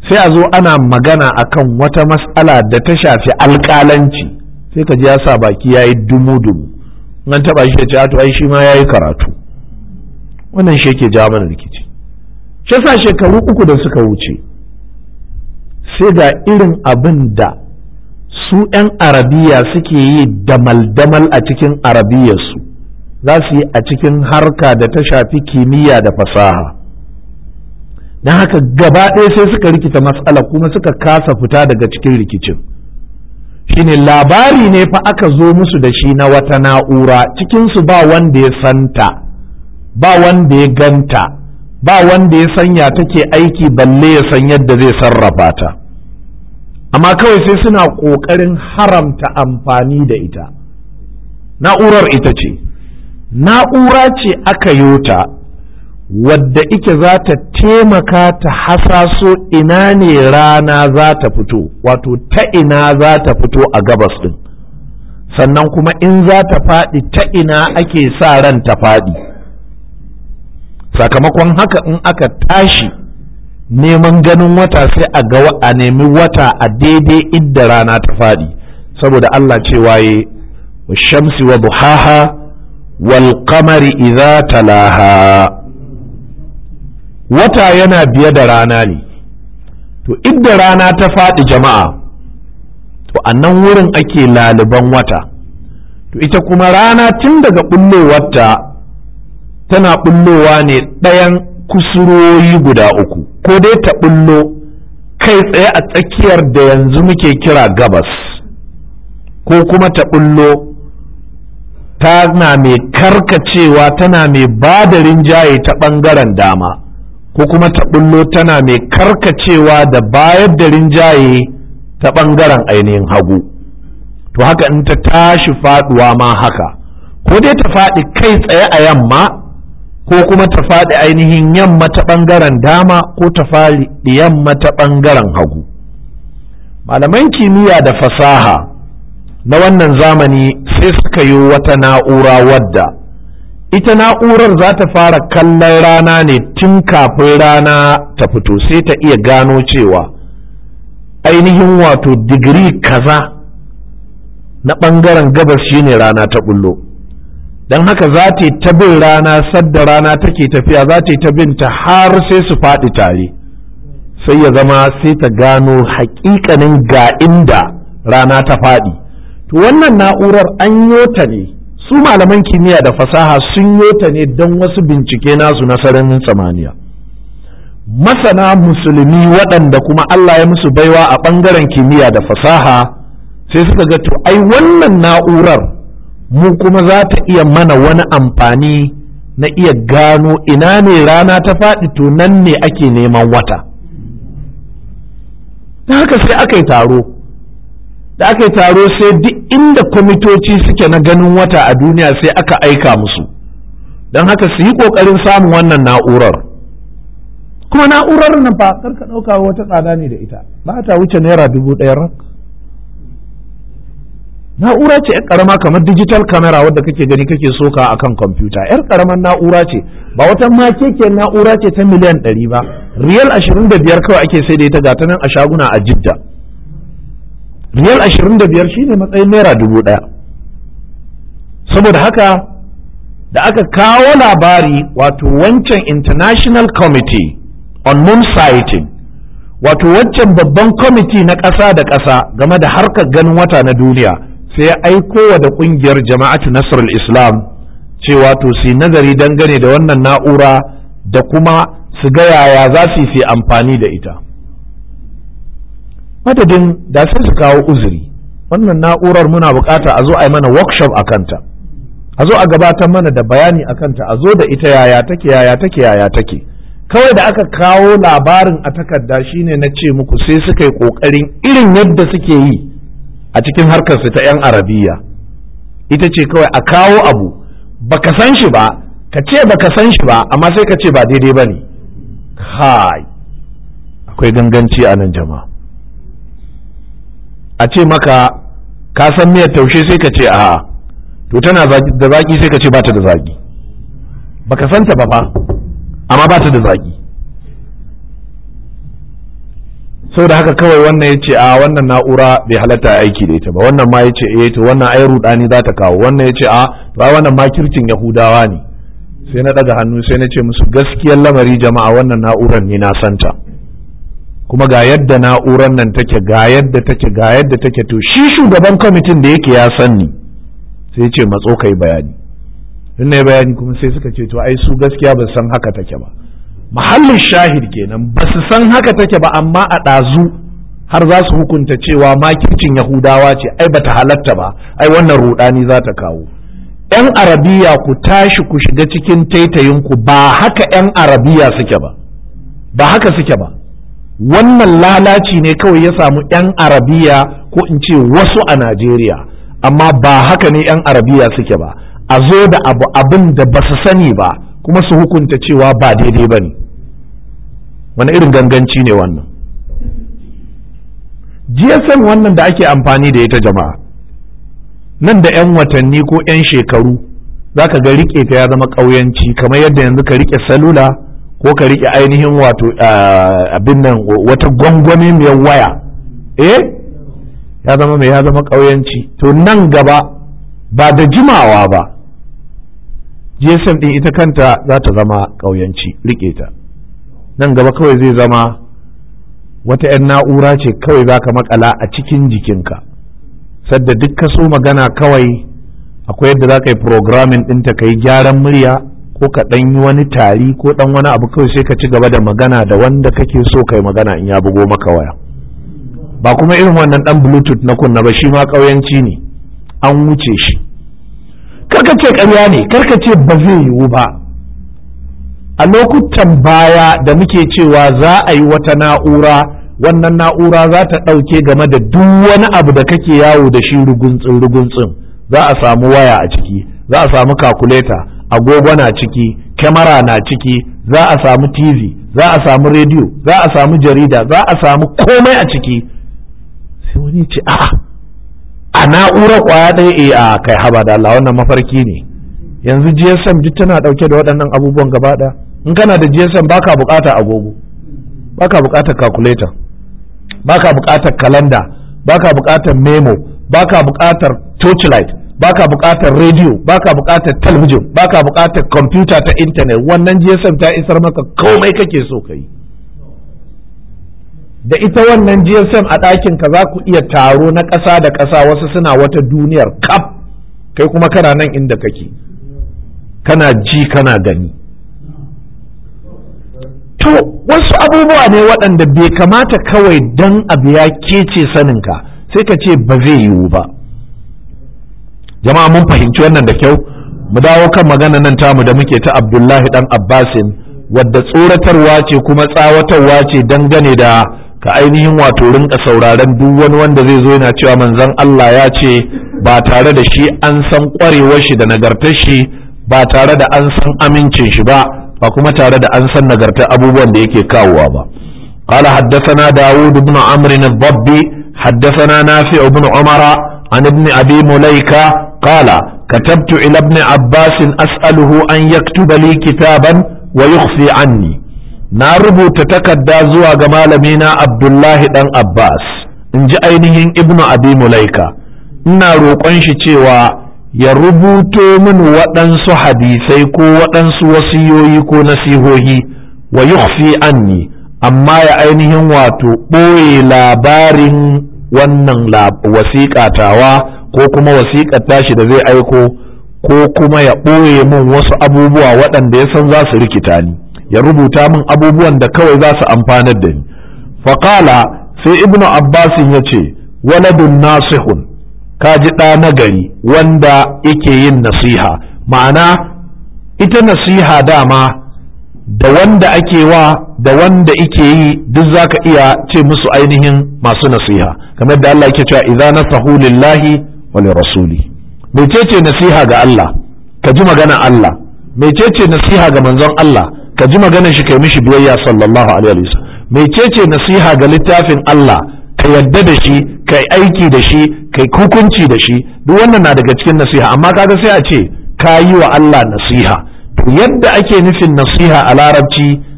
sai a zo ana magana akan wata matsala da ta shafi alƙalanci sai ka ji ya sa baki ya yi dumu-dumu an taɓa shi ya ce to ai shi ma ya yi karatu wannan shi yake ja mana rikici shi sa shekaru uku da suka wuce sai ga irin abin da su 'yan arabiya suke yi damal-damal a cikin arabiyarsu za su yi a cikin harka da ta shafi kimiyya da fasaha don haka gaba ɗaya sai suka rikita matsala kuma suka kasa fita daga cikin rikicin shine labari ne fa aka zo musu da shi na wata na'ura cikinsu ba wanda ya santa ba wanda ya ganta ba wanda ya sanya take aiki balle ya san yadda zai sarrafa ta amma kawai sai suna ƙoƙarin haramta amfani da ita na'urar ita ce na'ura ce aka yota wadda ike za ta taimaka ta hasaso ina ne rana za ta fito wato ta ina za ta fito a gabas ɗin sannan kuma in za ta faɗi ta ina ake sa ran ta faɗi sakamakon haka in aka tashi neman ganin wata sai a ga a nemi wata a daidai idda rana ta faɗi saboda Allah cewa ya shamsi wa duhaha wal qamari idza talaha wata yana biye da rana ne to idda rana ta faɗi jama'a to a nan wurin ake laliban wata to ita kuma rana tun daga ɓullowarta tana ɓullowa ne ɗayan kusuroyi guda uku ko dai ta ɓullo kai tsaye a tsakiyar da yanzu muke kira gabas ko kuma ta ɓullo tana mai karkacewa tana mai ba da rinjaye ta ɓangaren dama ko kuma ta ɓullo tana mai karkacewa da bayar da rinjaye ta ɓangaren ainihin hagu to haka in ta tashi faɗuwa ma haka ko dai ta faɗi kai tsaye a yamma ko kuma ta faɗi ainihin yamma ta ɓangaren dama ko ta faɗi yamma ta ɓangaren hagu malaman kimiyya da fasaha na wannan zamani sai suka yi wata na'ura wadda ita na'urar za ta fara kallon rana ne tun kafin rana ta fito sai ta iya gano cewa ainihin wato digiri kaza na ɓangaren gabas shine rana ta bullo don haka za ta yi ta bin rana sadda rana take tafiya za ta yi ta binta har sai su faɗi tare sai ya zama sai ta gano haƙiƙanin ga inda rana ta faɗi to wannan na'urar an yota ne su malaman kimiyya da fasaha sun yota ne don wasu bincike nasu na sararin samaniya masana musulmi waɗanda kuma Allah ya musu baiwa a ɓangaren kimiyya da fasaha sai suka ga to ai wannan na'urar mu kuma za ta iya mana wani amfani na iya gano ina ne rana ta faɗi to nan ne ake neman wata ta haka sai aka yi taro da aka yi taro sai duk inda kwamitoci suke na ganin wata a duniya sai aka aika musu don haka su yi ƙoƙarin samun wannan na'urar kuma na'urar nan fa karka ɗauka wata tsada ne da ita ba ta wuce naira dubu ɗaya rak na'ura ce yar karama kamar digital camera wadda kake gani kake soka akan kwamfuta yar karamar na'ura ce ba wata makekiyar na'ura ce ta miliyan ɗari ba riyal ashirin da biyar kawai ake sai da ita gata nan a shaguna a jidda riyal ashirin da biyar shine matsayin naira dubu ɗaya saboda haka da aka kawo labari wato wancan international committee on moon sighting wato wancan babban kwamiti na ƙasa da ƙasa game da harkar ganin wata na duniya sai ya aiko wa da ƙungiyar jama'atu nasrul islam cewa to su nazari dangane da wannan na'ura da kuma su ga yaya za su yi amfani da ita madadin da sai su kawo uzuri wannan na'urar muna bukata a zo a yi mana workshop a kanta a zo a gabatar mana da bayani a kanta a zo da ita yaya take yaya take yaya take kawai da aka kawo labarin a takarda shine na ce muku sai suka yi kokarin irin yadda suke yi a cikin harkarsu ta 'yan arabiya ita ce kawai a kawo abu baka san shi ba ka ce baka san shi ba amma sai ka ce ba daidai ba ne kai akwai ganganci a nan jama'a a ce maka ka san miyar taushe sai ka ce a'a to tana da zaki sai ka ce ba ta da zaki baka santa ba fa amma ba ta da zaki saboda haka kawai wannan ya ce a wannan na'ura bai halatta aiki da ita ba wannan ma ya ce eh to wannan ai rudani za ta kawo wannan ya ce a to ai wannan makircin yahudawa ne sai na daga hannu sai na ce musu gaskiyar lamari jama'a wannan na'urar ne na santa kuma ga yadda na'urar nan take ga yadda take ga yadda take to shi shugaban kwamitin da yake ya san ni sai ya ce matso kai bayani in na bayani kuma sai suka ce to ai su gaskiya ba san haka take ba mahallin shahid kenan ba su san haka take ba amma a ɗazu har za su hukunta cewa makircin yahudawa ce ai bata halatta ba ai wannan rudani za ta kawo yan arabiya ku tashi ku shiga cikin taitayinku ba haka yan arabiya suke ba ba haka suke ba wannan lalaci ne kawai ya samu yan arabiya ko in ce wasu a najeriya amma ba haka ne yan arabiya suke ba a zo da abu abin da ba su sani ba kuma su hukunta cewa ba daidai ba ne wani irin ganganci ne wannan gsm wannan da ake amfani da ita jama'a nan da 'yan watanni ko 'yan shekaru za ka ga rike ta ya zama ƙauyanci kamar yadda yanzu ka rike salula ko ka rike ainihin wato abin nan wata gwangwami mai waya eh ya zama mai ya zama ƙauyanci to nan gaba ba da jimawa ba gsm din ita kanta za ta zama ƙauyanci rike ta nan gaba kawai zai zama wata 'yan na'ura ce kawai za ka makala a cikin jikinka sadda duk ka so magana kawai akwai yadda za ka yi programming ɗinta ka yi gyaran murya ko ka ɗan yi wani tari ko ɗan wani abu kawai sai ka ci gaba da magana da wanda kake so ka yi magana in ya bugo maka waya ba kuma irin wannan ɗan bluetooth na kunna ba shi ma ƙauyanci ne an wuce shi karka ce ƙarya ne karka ce ba zai yiwu ba a lokutan baya da muke cewa za a yi wata na'ura wannan na'ura za ta ɗauke game da duk wani abu da kake yawo da shi ruguntsin ruguntsin za a samu waya a ciki za a samu kakuleta agogo na ciki kyamara na ciki za a samu tv za a samu rediyo za a samu jarida za a samu komai a ciki sai wani ce a'a a na'urar kwaya ɗaya e a kai haba da Allah wannan mafarki ne yanzu GSM duk tana ɗauke da waɗannan abubuwan gaba ɗaya in kana da GSM baka buƙatar agogo baka buƙatar calculator baka buƙatar kalanda baka buƙatar memo baka buƙatar torchlight baka buƙatar radio baka buƙatar talabijin baka buƙatar computer ta internet wannan GSM ta isar maka komai kake so ka yi da ita wannan GSM a ɗakin ka za ku iya taro na ƙasa da ƙasa wasu suna wata duniyar kaf kai kuma kana nan inda kake kana ji kana gani to wasu abubuwa ne waɗanda bai kamata kawai dan abu ya kece saninka sai ka ce ba zai yiwu ba jama'a mun fahimci wannan da kyau mu dawo kan magana nan tamu da muke ta abdullahi dan abbasin wadda tsoratarwa ce kuma tsawatarwa ce dangane da ka ainihin wato rinka sauraron duk wani wanda zai zo yana cewa manzon Allah ya ce ba tare da shi an san kwarewar shi da nagartar shi ba tare da an san amincin shi ba ba kuma tare da an san nagartar abubuwan da yake kawowa ba قال حدثنا داود بن عمرو الضبي حدثنا نافع بن عمر عن ابن أبي مليكة قال كتبت إلى ابن عباس أسأله أن يكتب لي كتابا ويخفي عني na rubuta takarda zuwa ga malamina abdullahi dan abbas in ji ainihin ibnu abi mulaika ina roƙon shi cewa ya rubuto min waɗansu hadisai ko waɗansu wasiyoyi ko nasihohi wa yukhfi anni amma ya ainihin wato ɓoye labarin wannan wasiƙa tawa ko kuma wasiƙar tashi da zai aiko ko kuma ya ɓoye min wasu abubuwa waɗanda ya san za su rikita ni ya rubuta min abubuwan da kawai za su amfanar da ni faƙala sai ibnu abbasin ya ce waladun nasihun ka ji ɗa nagari wanda yake yin nasiha ma'ana ita nasiha dama da wanda ake wa da wanda ike yi duk zaka iya ce musu ainihin masu nasiha kamar da Allah yake cewa idza nasahu lillahi wa li rasuli mecece nasiha ga Allah ka ji magana Allah mecece nasiha ga manzon Allah ka ji maganar shi kai mishi biyayya sallallahu alaihi wasallam mecece nasiha ga littafin Allah ka yadda da shi kai aiki da shi kai hukunci da shi duk wannan na daga cikin nasiha amma kaga sai a ce ka yi wa Allah nasiha to yadda ake nufin nasiha a larabci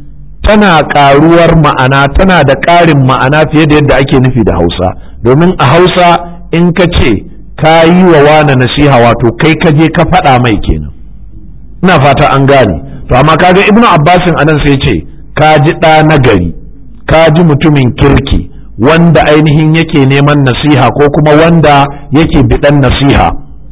tana ƙaruwar ma'ana tana da ƙarin ma'ana fiye da yadda ake nufi da hausa domin a hausa in ka ce ka yi wa wane nasiha wato kai ka je ka faɗa mai kenan ina fata an gane to amma kaga ibnu abbasin anan sai ce ka ji ɗa na gari ka ji mutumin kirki wanda ainihin yake neman nasiha ko kuma wanda yake biɗan nasiha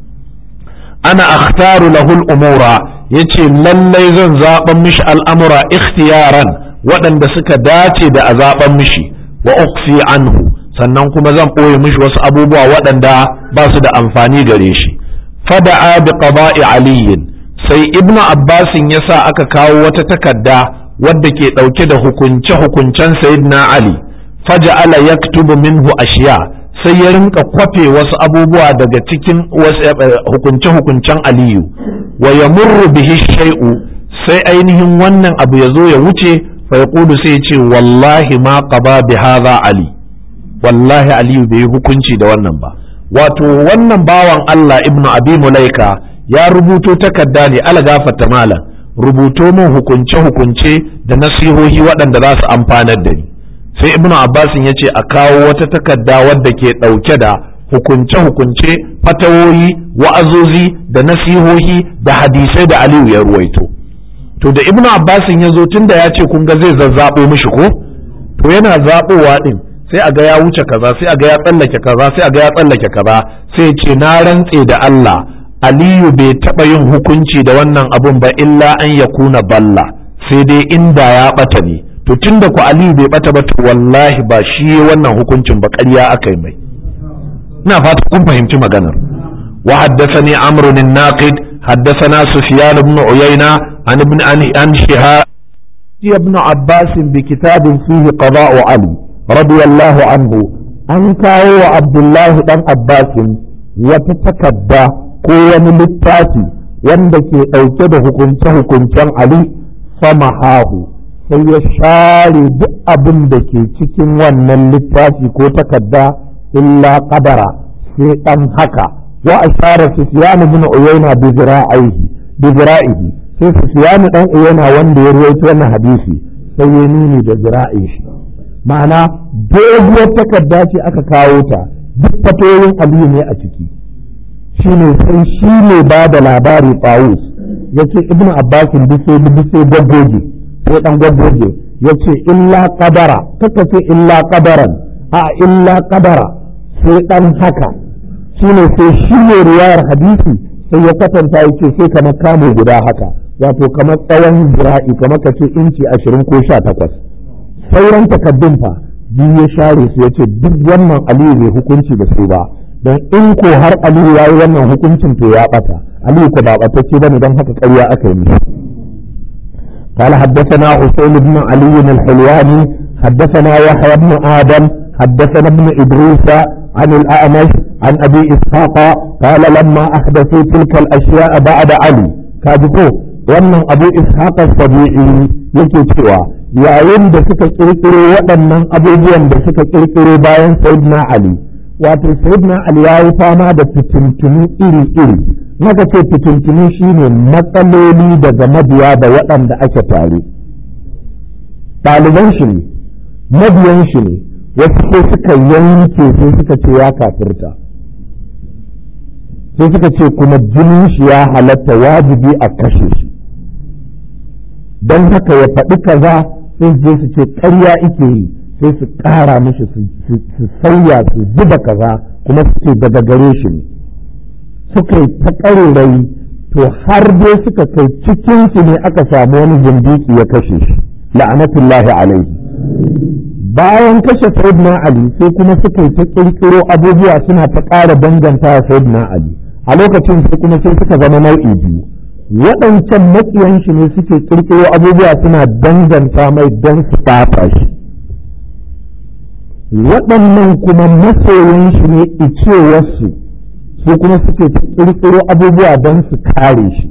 ana akhtaru lahul umura yace lallai zan zaɓan mishi al'amura ikhtiyaran waɗanda suka dace da a zaɓan mishi wa ukhfi anhu sannan kuma zan ɓoye mishi wasu abubuwa waɗanda ba su da amfani gare shi fada'a bi qada'i aliyin sai ibnu abbasin ya sa aka kawo wata takarda wadda ke ɗauke da hukunce-hukuncen sayyidina ali faja'ala yaktubu minhu ashiya sai ya rinka kwafe wasu abubuwa daga cikin hukunce-hukuncen aliyu wa yamurru bihi shay'u sai ainihin wannan abu ya zo ya wuce fa yaqulu sai ya ce wallahi ma qaba bi hadha ali wallahi aliyu bai yi hukunci da wannan ba wato wannan bawan Allah ibnu abi mulaika ya rubuto takarda ne ala gafarta malam rubuto min hukunce-hukunce da nasihohi waɗanda za su amfanar da ni sai ibnu abbasin ya ce a kawo wata takarda wadda ke ɗauke da hukunce-hukunce fatawoyi wa'azozi da nasihohi da hadisai da aliyu ya ruwaito to da ibnu abbasin ya zo tunda ya ce kun ga zai zazzaɓo mishi ko to yana zaɓowa ɗin sai a ga ya wuce kaza sai a ga ya tsallake kaza sai a ga ya tsallake kaza sai ce na rantse da Allah Aliyu bai taɓa yin hukunci da wannan abun ba illa an ya kuna balla sai dai inda ya ɓata ne to tunda ku Aliyu bai ɓata ba to wallahi ba shi wannan hukuncin ba ƙarya aka yi mai ina fata kun fahimci maganar wa haddathani amr bin naqid haddathana sufyan ibn uyayna an ibn an shihab ibn abbas bi kitabin fihi qada'u ali radiyallahu anhu an kawo wa abdullahi dan abbasin wata takadda ko wani littafi wanda ke ɗauke da hukunce-hukuncen ali samahahu sai ya share duk abin da ke cikin wannan littafi ko takadda illa qadara sai dan haka wa ashara sufyan ibn uyayna bi zira'ihi bi zira'ihi sai sufyan dan uyayna wanda ya rawaito wannan hadisi sai ya nuni da zira'in shi ma'ana doguwar takarda ce aka kawo ta duk fatoyin aliyu ne a ciki shine sai shi ne ba da labari tawus ya ce ibnu abbasin duk sai duk sai gaggoge sai dan gaggoge ya ce illa qadara kaka ce illa qadaran a illa qadara sai dan haka shine sai shi ne riwayar hadisi sai ya kwatanta ya ce sai kamar kamo guda haka wato kamar tsawon zira'i kamar ka ce inci ashirin ko sha takwas sauran takaddun fa biyu ya share su ya ce duk wannan aliyu bai hukunci da su ba don in ko har aliyu ya yi wannan hukuncin to ya bata aliyu ko ba batacce bane don haka ƙarya aka yi mishi قال حدثنا حسين بن علي الحلواني حدثنا يحيى بن آدم حدثنا ابن إدريس عن الأعمش عن أبي إسحاق قال لما أحدثوا تلك الأشياء بعد علي كاجبو وأن أبو إسحاق السبيعي يكي yayin da suka kirkiro waɗannan abubuwan da suka kirkiro bayan sayyidina Ali wato sayyidina Ali ya yi fama da fitintunu iri-iri maka ce fitintunu shine matsaloli daga mabiya da waɗanda ake tare ɗaliban shi ne mabiyan shi ne wasu sai suka yanke sai suka ce ya kafirta sai suka ce kuma jinin shi ya halatta wajibi a kashe shi don haka ya faɗi kaza sai je su ce ƙarya ike yi sai su ƙara mishi su sauya su zuba kaza kuma su ce daga gare shi ne suka yi ta ƙarerai to har dai suka kai cikinsu ne aka samu wani zindiki ya kashe shi la'anatullahi alaihi bayan kashe sayyidina ali sai kuma suka yi ta ƙirƙiro abubuwa suna ta ƙara danganta sayyidina ali a lokacin sai kuma sai suka zama nau'i biyu waɗancan maƙiyan shi ne suke ƙirƙiro abubuwa suna danganta mai don su ɓata shi waɗannan kuma masoyan shi ne icewarsu su kuma suke ƙirƙiro abubuwa don su kare shi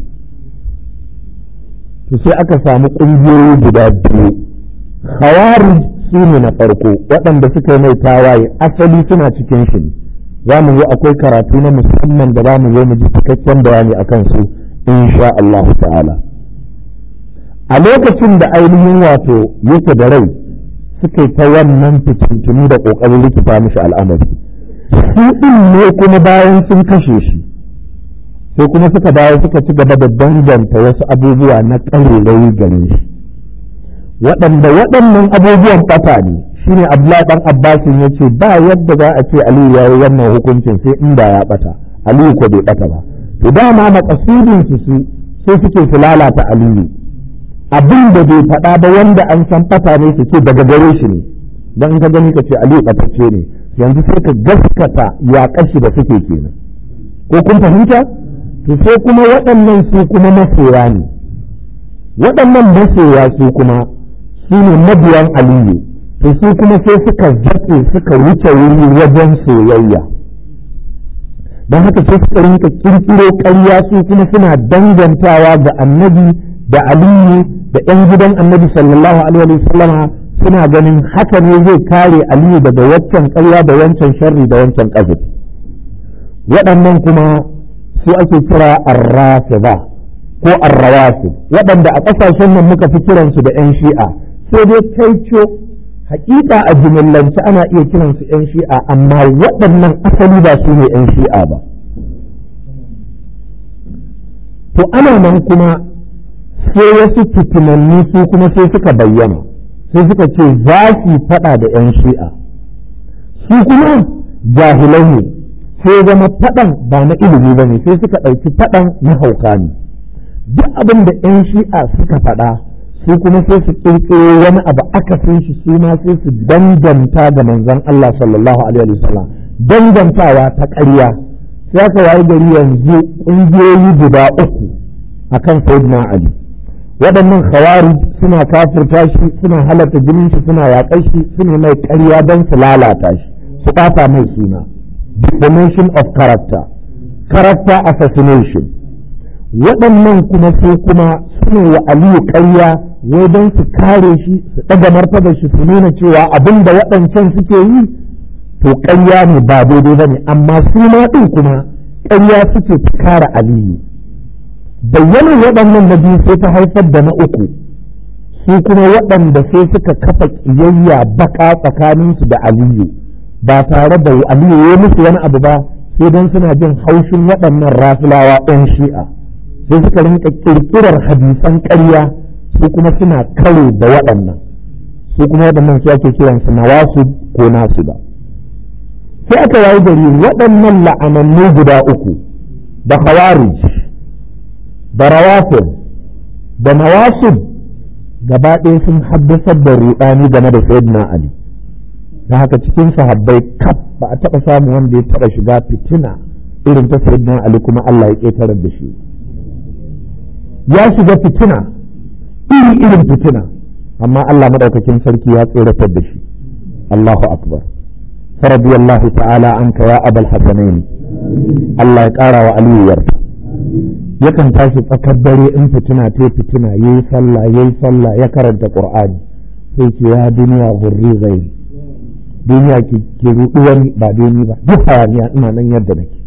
to sai aka samu ƙungiyoyi guda biyu hawari su ne na farko waɗanda suka yi mai tawaye asali suna cikin shi ne za mu yi akwai karatu na musamman da za mu zo mu ji cikakken bayani akan su insha Allah ta'ala a lokacin da ainihin wato yake da rai suka yi ta wannan fitintunu da ƙoƙarin rikita mishi al'amari su ɗin ne kuma bayan sun kashe shi sai kuma suka dawo suka ci gaba da danganta wasu abubuwa na ƙarerayi gare shi waɗanda waɗannan abubuwan ɓata ne shine abdullahi ɗan abbasin ya ce ba yadda za a ce aliyu ya yi wannan hukuncin sai inda ya ɓata aliyu ko bai ɓata ba to dama makasudin su su sai suke su lalata aliyu abin da bai faɗa ba wanda an san ɓata ne su ce daga gare shi ne don in ka gani ka ce aliyu ɓatacce ne yanzu sai ka gaskata ya kashi da suke kenan ko kun fahimta to sai kuma waɗannan su kuma masoya ne waɗannan masoya su kuma su ne mabiyan aliyu to su kuma sai suka zaƙe suka wuce wuri wajen soyayya don haka sai suka rinka kirkiro ƙarya su kuma suna dangantawa ga annabi da aliyu da 'yan gidan annabi sallallahu alaihi wasallama suna ganin haka ne zai kare aliyu daga waccan ƙarya da wancan sharri da wancan ƙazafi waɗannan kuma su ake kira arrafida ko arrawafid waɗanda a ƙasashen nan muka fi kiransu da 'yan shi'a sai dai kaico hakika a jimillance ana iya kiransu 'yan shi'a amma waɗannan asali ba su ne 'yan shi'a ba to ana nan kuma sai wasu fitinanni su kuma sai suka bayyana sai suka ce za su faɗa da 'yan shi'a su kuma jahilai ne sai zama faɗan ba na ilimi ba ne sai suka ɗauki faɗan na hauka ne duk abin da 'yan shi'a suka faɗa su kuma sai su ƙirƙiro wani abu akasin shi su ma sai su danganta ga manzon Allah sallallahu alaihi wasallam dangantawa ta ƙarya sai aka wayi gari yanzu ƙungiyoyi guda uku akan sayyidina Ali waɗannan khawarij suna kafirta shi suna halatta jinin shi suna yaƙar shi suna mai ƙarya don su lalata shi su ɓata mai suna defamation of character character assassination waɗannan kuma su kuma suna wa aliyu ƙarya wai don su kare shi su ɗaga martabar shi su nuna cewa abin da waɗancan suke yi to ƙarya ne ba daidai ba ne amma su ma ɗin kuma ƙarya suke ta kare aliyu bayyanar waɗannan na biyu sai ta haifar da na uku su kuma waɗanda sai suka kafa ƙiyayya baka tsakaninsu da aliyu ba tare da aliyu ya musu wani abu ba sai don suna jin haushin waɗannan rafilawa ɗan shi'a sai suka rinka ƙirƙirar hadisan ƙarya su kuma suna karo da waɗannan su kuma waɗannan su ake kiransu nawasu ko nasu ba sai aka wayi gari waɗannan la'anannu guda uku da khawarij da rawafin da nawasib gaba ɗaya sun haddasar da ruɗani game da sayyidina ali da haka cikin sahabbai kaf ba a taɓa samun wanda ya taɓa shiga fitina irin ta sayyidina ali kuma Allah ya ƙetarar da shi ya shiga fitina iri irin fitina amma Allah madaukakin sarki ya tsoratar da shi Allahu akbar faradiyallahu ta'ala anka ya abal hasanaini Allah ya ƙara wa aliyu yarda yakan tashi tsakar dare in fitina ta fitina yayi sallah yayi sallah ya karanta qur'ani sai ce ya duniya hurri zai duniya ki ki rudu wani ba dai ba duk hayaniya ina nan yadda nake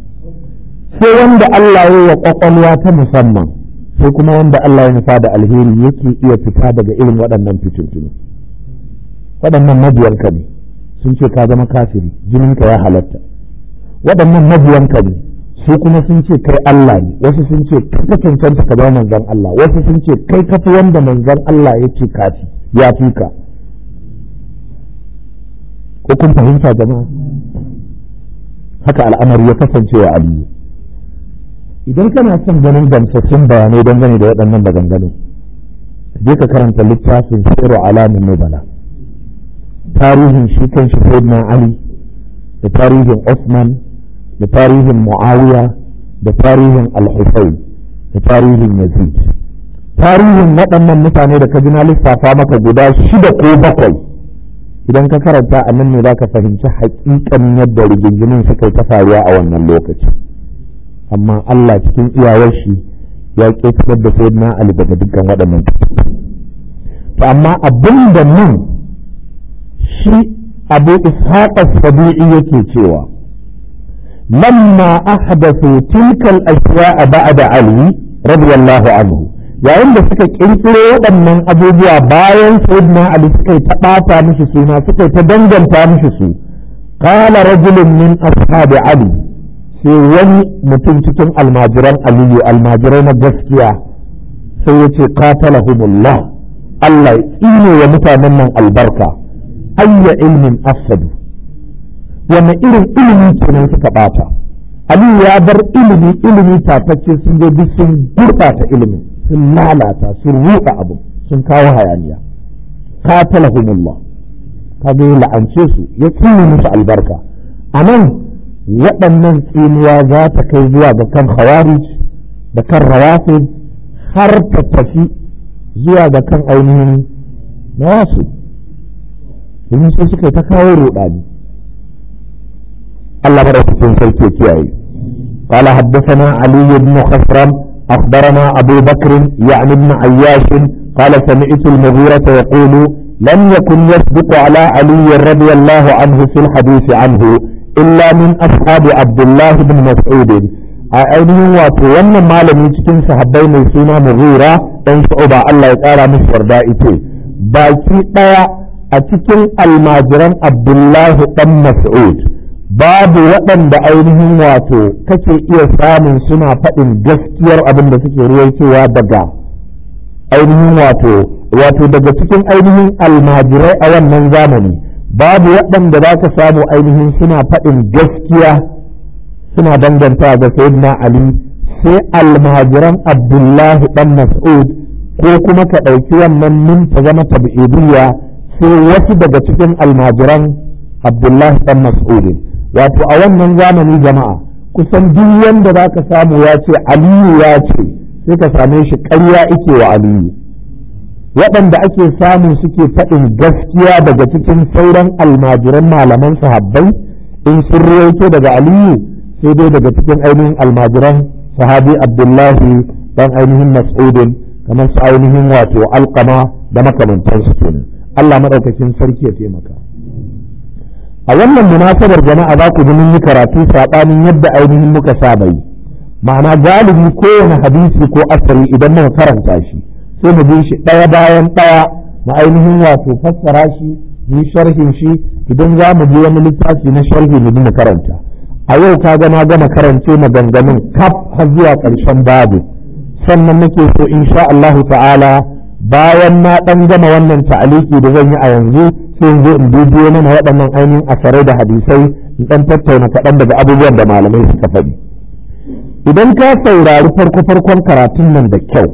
sai wanda Allah ya yi wa kwakwalwa ta musamman sai kuma wanda Allah ya nufa da alheri yake iya fita daga irin waɗannan fitintunu waɗannan mabiyanka ne sun ce ka zama kafiri jininka ya halatta waɗannan mabiyanka ne su kuma sun ce kai Allah ne wasu sun ce kai ka cancanta ka zama manzon Allah wasu sun ce kai ka fi wanda manzon Allah ya ce kafi ya fi ka ko kun fahimta jama'a haka al'amari ya kasance wa Aliyu idan kana son ganin gamsassun bayanai dangane da waɗannan maganganu je ka karanta littafin siru alamin nubala tarihin shi kan shi sayyidina ali da tarihin Usman da tarihin muawiya da tarihin al-husayn da tarihin yazid tarihin waɗannan mutane da ka ji na lissafa maka guda shida ko bakwai idan ka karanta a nan ne za ka fahimci haƙiƙan yadda rigingimin suka yi ta faruwa a wannan lokaci amma Allah cikin iyawar shi ya ƙetarar da sayyidina Ali daga dukkan waɗannan to amma abin da nan shi abu ishaq as-sabi'i yake cewa lamma ahdathu tilka al-ashya'a ba'da Ali radiyallahu anhu yayin da suka kirkiro waɗannan abubuwa bayan sayyidina ali suka yi ta ɓata mishi suna suka yi ta danganta mishi su qala rajulun min ashabi ali sai wani mutum cikin almajiran aliyu almajirai na gaskiya sai ya ce qatalahumullah Allah ya tsine wa mutanen nan albarka ayya ilmin afsadu wanne irin ilimi kenan suka ɓata aliyu ya bar ilimi ilimi tatacce sun je duk sun gurɓata ilimin sun lalata sun ruɗa abu sun kawo hayaniya qatalahumullah kaga ya la'ance su ya tsine musu albarka a nan waɗannan tsinuwa za ta kai zuwa ga kan khawarij da kan rawafid har ta tafi zuwa ga kan ainihin nawasu domin sai suka ta kawo ruɗani Allah madaukakin sarki ya kiyaye قال حدثنا علي بن خسرم أخبرنا أبو بكر يعني ابن عياش قال سمعت المغيرة يقول لم يكن يصدق على علي رضي الله عنه في الحديث عنه إلا من أصحاب عبد الله بن مسعود ainihin wato wannan malami cikin sahabbai mai suna mughira dan shu'ba Allah ya kara musu yarda ite baki daya a cikin almajiran Abdullahi dan Mas'ud babu waɗanda ainihin wato kake iya samun suna faɗin gaskiyar abin da suke ruwaitowa daga ainihin wato wato daga cikin ainihin almajirai a wannan zamani babu waɗanda za ka samu ainihin suna faɗin gaskiya suna danganta ga sayyidina ali sai almajiran abdullahi dan mas'ud ko kuma ka ɗauki wannan min ta zama tabi'idiyya sai wasu daga cikin almajiran abdullahi dan mas'ud wato a wannan zamani jama'a kusan duk wanda za ka samu ya ce aliyu ya ce sai ka same shi ƙarya ike wa aliyu waɗanda ake samu suke faɗin gaskiya daga cikin sauran almajiran malaman sahabbai in sun rawaito daga aliyu sai dai daga cikin ainihin almajiran sahabi abdullahi dan ainihin mas'udin kamar su ainihin wato alkama da makamantansu kenan Allah maɗaukakin sarki ya taimaka a wannan munasabar jama'a za ku ji mun yi karatu saɓanin yadda ainihin muka saba yi ma'ana galibi kowane hadisi ko asali idan muka karanta shi sai mu bi shi ɗaya bayan ɗaya mu ainihin wato fassara shi mu sharhin shi idan za mu je wani littafi na sharhi mu mu karanta a yau ka ga na gama karance maganganun kaf har zuwa ƙarshen babu sannan nake so insha Allahu ta'ala bayan na ɗan gama wannan ta'aliki da zan yi a yanzu sai in zo in dubiyo mana waɗannan ainihin asarai da hadisai in ɗan tattauna kaɗan daga abubuwan da malamai suka faɗi idan ka saurari farko farkon karatun nan da kyau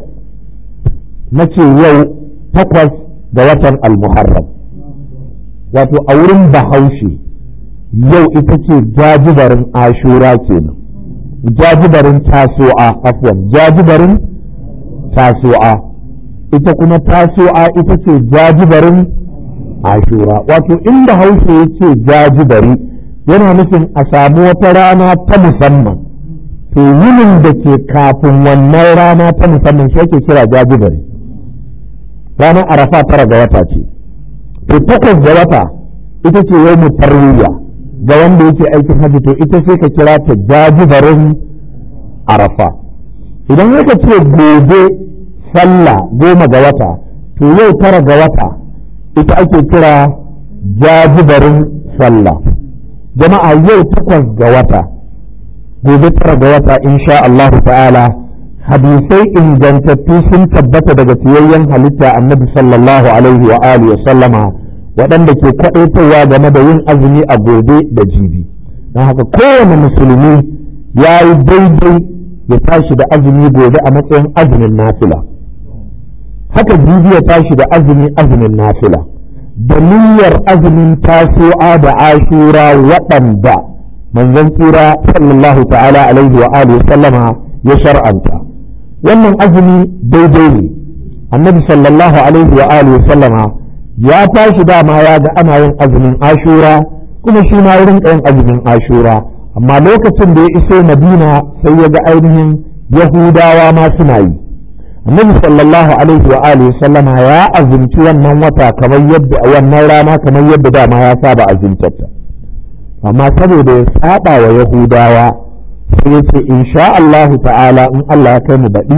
na ce yau takwas ga watan almuharram wato a wurin bahaushe yau ita ce jajibarin ashura kenan jajibarin taso'a afwan jajibarin taso'a ita kuma taso'a ita ce jajibarin ashura wato inda haushe ya ce jajibari yana nufin a samu wata rana ta musamman to yinin da ke kafin wannan rana ta musamman shi ake kira jajibari ranar arafa tara ga wata ce to takwas ga wata ita ce yau mu tarwiya ga wanda yake aikin hajji to ita sai ka kira ta jajibarin arafa idan aka ce gobe sallah goma ga wata to yau tara ga wata ita ake kira jajibarin sallah jama'a yau takwas ga wata gobe tara ga wata insha Allahu ta'ala hadisai ingantattu sun tabbata daga fiyayyen halitta annabi sallallahu alaihi wa alihi wa sallama waɗanda ke kwaɗaitowa game da yin azumi a gobe da jibi don haka kowane musulmi ya yi daidai ya tashi da azumi gobe a matsayin azumin nafila haka jibi ya tashi da azumi azumin nafila da niyyar azumin tasu'a da ashura waɗanda manzon tsira sallallahu ta'ala alaihi wa alihi sallama ya shar'anta wannan azumi daidai ne annabi sallallahu alaihi wa alihi sallama ya tashi dama ya ga ana yin azumin ashura kuma shi ma wurin yin azumin ashura amma lokacin da ya iso madina sai ya ga ainihin yahudawa ma suna yi annabi sallallahu alaihi wa alihi sallama ya azumci wannan wata kamar yadda wannan rana kamar yadda dama ya saba azumtarta amma saboda ya saba wa yahudawa sai ya ce insha Allah ta'ala in Allah ya kai mu baɗi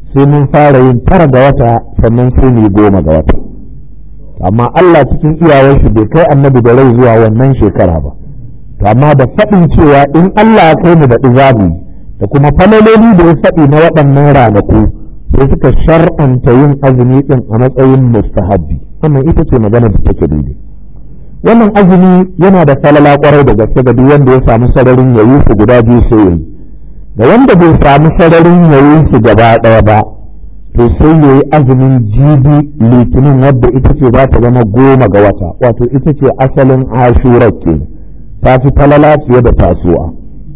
sai mun fara yin tara ga wata sannan sai mu yi goma ga wata amma Allah cikin iyawar shi bai kai annabi da rai zuwa wannan shekara ba to amma da faɗin cewa in Allah ya kai mu da izabi da kuma falaloli da ya faɗi na waɗannan ranaku sai suka shar'anta yin azumi ɗin a matsayin mustahabbi wannan ita ce magana da take daidai wannan azumi yana da falala kwarai da gaske ga duk wanda ya samu sararin yayi su guda biyu sai yayi da wanda bai samu sararin yayi su gaba ɗaya ba to sai yayi azumin jibi litinin wadda ita ce za ta zama goma ga wata wato ita ce asalin ashura ke ta fi falala fiye da tasuwa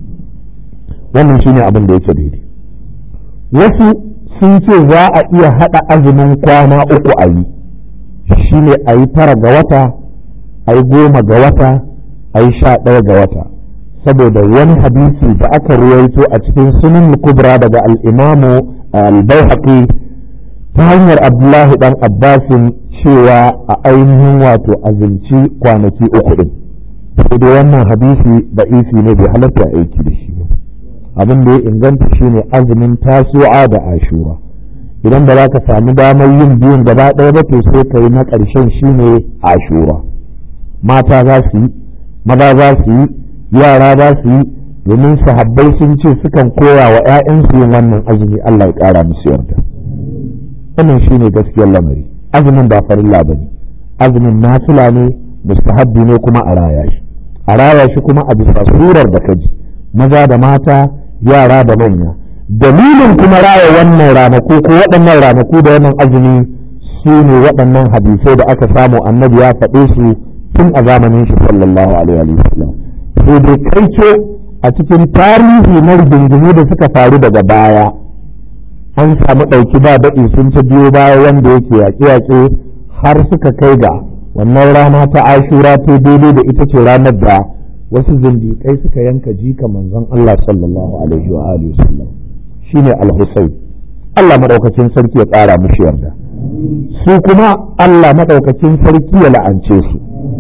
wannan shine abin da yake daidai wasu sun ce za a iya haɗa azumin kwana uku a yi shine a yi tara ga wata a yi goma ga wata a yi sha ɗaya ga wata saboda wani hadisi da aka ruwaito a cikin sunan kubra daga al'imamu al-baihaqi ta hanyar abdullahi dan abbasin cewa a ainihin wato azumci kwanaki uku din sai dai wannan hadisi da isi ne bai halatta aiki da shi ba abin da ya inganta shine azumin tasu'a da ashura idan ba za ka sami damar yin biyun gaba ɗaya ba to sai ka yi na ƙarshen shine ashura mata za su yi maza za su yi yara za su yi domin sahabbai sun ce sukan koya wa 'ya'yansu yin wannan azumi Allah ya ƙara musu yarda wannan shine gaskiyar lamari azumin ba farilla ba ne azumin nafila ne mustahabbi ne kuma a raya shi a raya shi kuma a bisa surar da kaji maza da mata yara da manya dalilin kuma raya wannan ranaku ko waɗannan ranaku da wannan azumi su ne waɗannan hadisai da aka samu annabi ya faɗe su tun a zamanin shi sallallahu alaihi wa sallam sai dai kaico a cikin tarihi na rigingimu da suka faru daga baya an samu ɗauki ba daɗi sun ta biyo baya wanda yake yaƙe-yaƙe har suka kai ga wannan rana ta ashura ta daidai da ita ce ranar da wasu zindiƙai suka yanka jika manzon Allah sallallahu alaihi wa alihi sallam shine al-Husayn Allah madaukakin sarki ya ƙara mushi yarda su kuma Allah madaukakin sarki ya la'ance su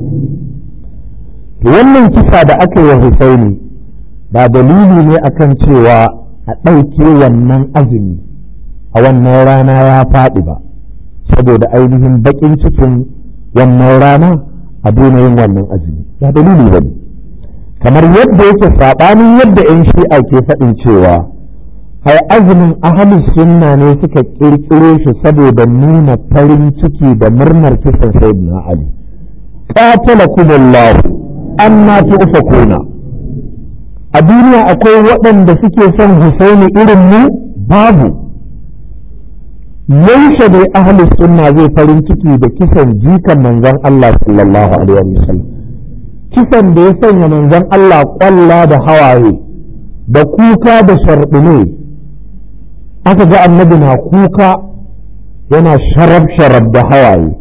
wannan kisa da aka yi Husaini ba dalili ne akan cewa a ɗauke wannan azumi a wannan rana ya faɗi ba saboda ainihin baƙin cikin wannan rana a daina yin wannan azumi ba dalili ba ne kamar yadda yake saɓanin yadda 'yan shi'a ke faɗin cewa ai azumin ahalus sunna ne suka ƙirƙiro shi saboda nuna farin ciki da murnar kisan sayyidina ali qatalakumullah anna tu'fakuna a duniya akwai waɗanda suke son husaini irin mu babu yaushe dai ahli sunna zai farin ciki da kisan jikan manzon Allah sallallahu alaihi wasallam kisan da ya sanya manzon Allah kwalla da hawaye da kuka da sharɗine aka ga annabi na kuka yana sharab sharab da hawaye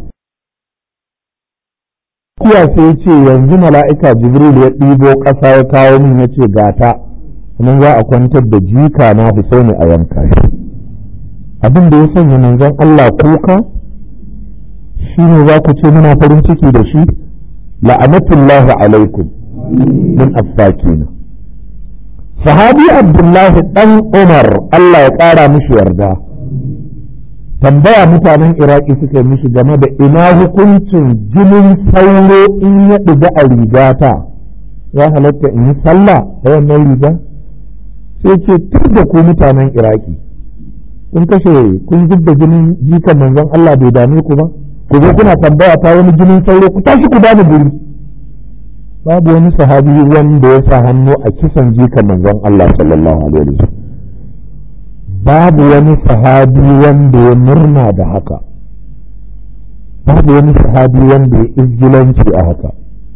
kiya sai ya ce yanzu mala'ika jibril ya ɗibo ƙasa ya kawo min ya ce gata kuma za a kwantar da jika na Husaini a yanka shi abin da ya sanya manzon Allah kuka shi ne za ku ce muna farin ciki da shi la'anatullahi alaikum min affakina sahabi abdullahi dan umar Allah ya ƙara mishi yarda tambaya mutanen iraki suka yi mishi game da ina hukuncin jinin sauro in ya ɗiga a rigata ya halatta in yi sallah a wannan riga sai ce tur da ku mutanen iraki kun kashe kun zub da jinin jikan manzon Allah bai dame ku ba ku zo kuna tambaya ta wani jinin sauro ku tashi ku bani guri babu wani sahabi wanda ya sa hannu a kisan jikan manzon Allah sallallahu alaihi wasallam babu wani sahabi wanda ya murna da haka babu wani sahabi wanda ya izgilanci a haka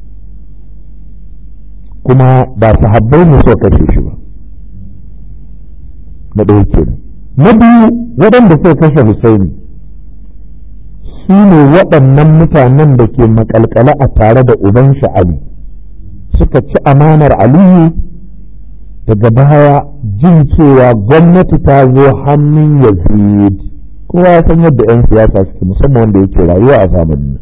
kuma ba sahabbai ne suka kashe shi ba na ɗaya kenan na biyu waɗanda suka kashe Husaini su ne waɗannan mutanen da ke makalkala a tare da uban Ali suka ci amanar Aliyu daga baya jin cewa gwamnati ta zo hannun Yazid kowa ya san yadda 'yan siyasa suke musamman wanda yake rayuwa a zamanin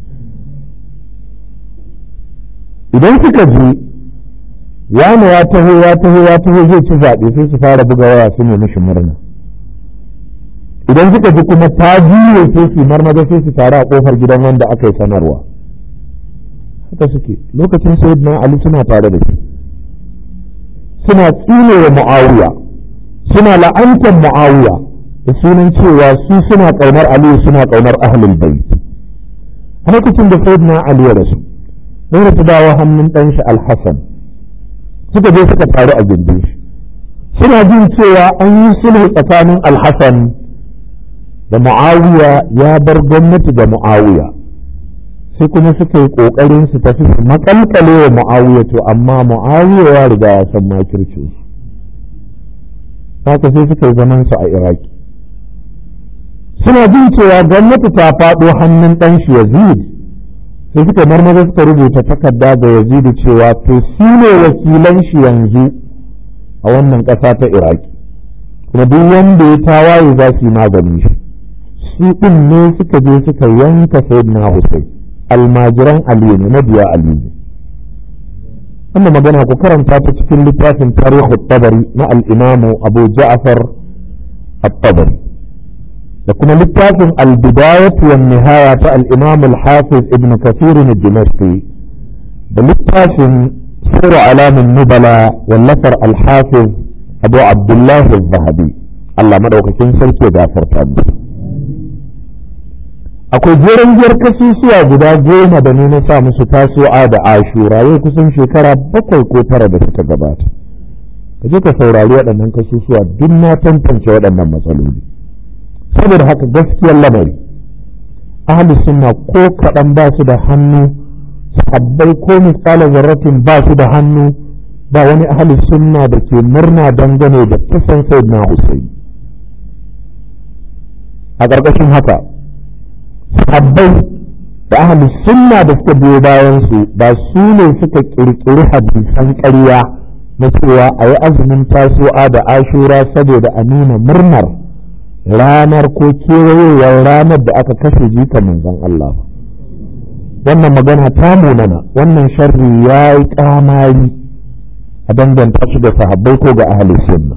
idan suka je wani ya taho ya taho ya taho zai ci zaɓe sai su fara buga waya su ne mishi murna idan suka ji kuma ta juye sai su marmaza sai su taru a kofar gidan wanda aka yi sanarwa haka suke lokacin sayyidina ali suna tare da shi suna tsine wa mu'awiya suna la'antar mu'awiya da sunan cewa su suna ƙaunar aliyu suna ƙaunar ahlul bait a lokacin da sayyidina ali ya rasu sai ta dawo hannun ɗan shi alhassan suka je suka taru a gindin shi suna jin cewa an yi sulhu tsakanin alhassan da mu'awiya ya bar gwamnati ga mu'awiya sai kuma suka yi ƙoƙarin su tafi su makalkale wa mu'awiya to amma mu'awiya ya riga ya san makircin su haka sai suka yi zaman su a iraki suna jin cewa gwamnati ta faɗo hannun ɗan shi yazid sai suka marmaza suka rubuta takarda ga yazid cewa to su ne wakilan shi yanzu a wannan ƙasa ta iraki kuma duk wanda ya tawaye za su yi maganin shi su ɗin ne suka je suka yanka sayyidina Hussein almajiran Aliyu ne mabiya Aliyu ne wannan magana ku karanta ta cikin littafin tarihu tabari na al-imamu Abu Ja'far at-Tabari da kuma littafin al-bidayat wa nihaya ta al-imam al-hafiz ibn kathir ad-dimashqi da littafin sura alamin nubala wallafar al-hafiz abu abdullah az-zahabi Allah madaukakin sarki ya gafarta musu akwai jeren giyar kasusuwa guda goma da ne na sa musu tasowa da ashura yau kusan shekara bakwai ko tara da suka gabata ka je ka saurari waɗannan kasusuwa duk na tantance waɗannan matsaloli saboda haka gaskiyar lamari ahli sunna ko kaɗan ba su da hannu sahabbai ko misalin zarratin ba su da hannu ba wani ahli sunna da ke murna dangane da kisan sayyidina Hussein a ƙarƙashin haka sahabbai da ahli sunna da suka biyo bayan su ba su ne suka ƙirƙiri hadisan ƙarya na cewa a yi azumin tasowa da ashura saboda a nuna murnar ranar ko kewayowar ranar da aka kashe jika manzon Allah wannan magana ta munana wannan sharri ya yi kamari a danganta shi ga sahabbai ko ga ahli sunna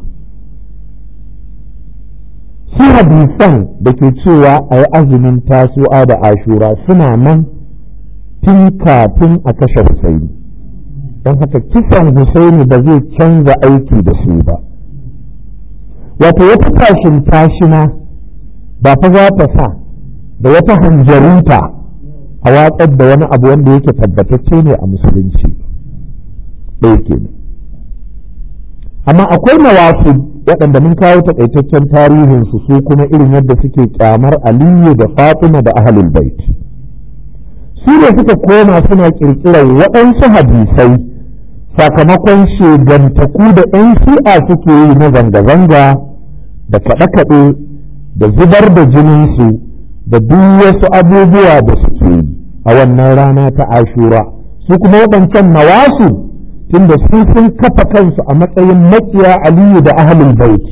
su hadisan da ke cewa a yi azumin tasu'a da ashura suna nan tun kafin a kashe Husaini don haka kisan Husaini ba zai canza aiki da su ba wato wata tashin tashina ba fa za ta sa da wata hanjarinta a watsar da wani abu wanda yake tabbatacce ne a musulunci ɗaya kenan amma akwai nawasu waɗanda mun kawo takaitaccen tarihinsu su kuma irin yadda suke kyamar aliyu da fatima da ahlul bait su ne suka koma suna ƙirƙirar waɗansu hadisai sakamakon shegantaku da 'yan shi'a suke yi na zanga-zanga da kaɗe-kaɗe da zubar da jininsu da duk wasu abubuwa da suke yi a wannan rana ta ashura su kuma waɗancan nawasu tunda su sun kafa kansu a matsayin makiya aliyu da ahlul bait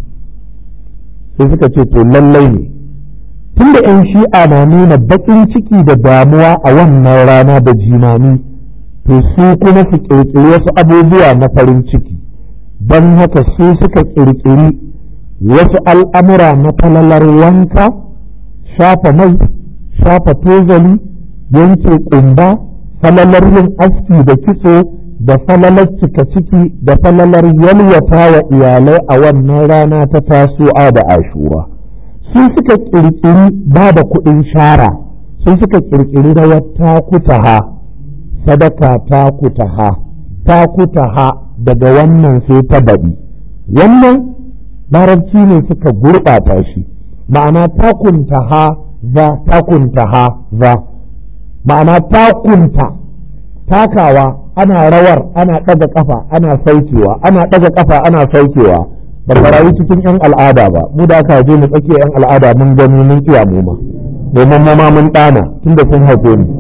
sai suka ce to lallai ne tunda 'yan shi'a na nuna baƙin ciki da damuwa a wannan rana da jimami to su kuma su ƙirƙiri wasu abubuwa na farin ciki don haka su suka ƙirƙiri wasu al'amura na falalar wanka shafa mai shafa tozali yanke ƙumba falalar yin aski da kitso da falalar cika ciki da falalar yalwata wa iyalai a wannan rana ta tasowa da ashura su suka ƙirƙiri ba da kuɗin shara su suka ƙirƙiri rawar takutaha sadaka takutaha takutaha daga wannan sai ta baɗi wannan larabci ne suka gurɓata shi ma'ana takuntaha za takuntaha za ma'ana takunta takawa ana rawar ana ɗaga ƙafa ana saukewa ana ɗaga ƙafa ana saukewa ba rayu cikin 'yan al'ada ba mu da aka je mu tsakiya 'yan al'ada mun gani mun iya mu ma domin mu ma mun ɗana tunda sun haife ni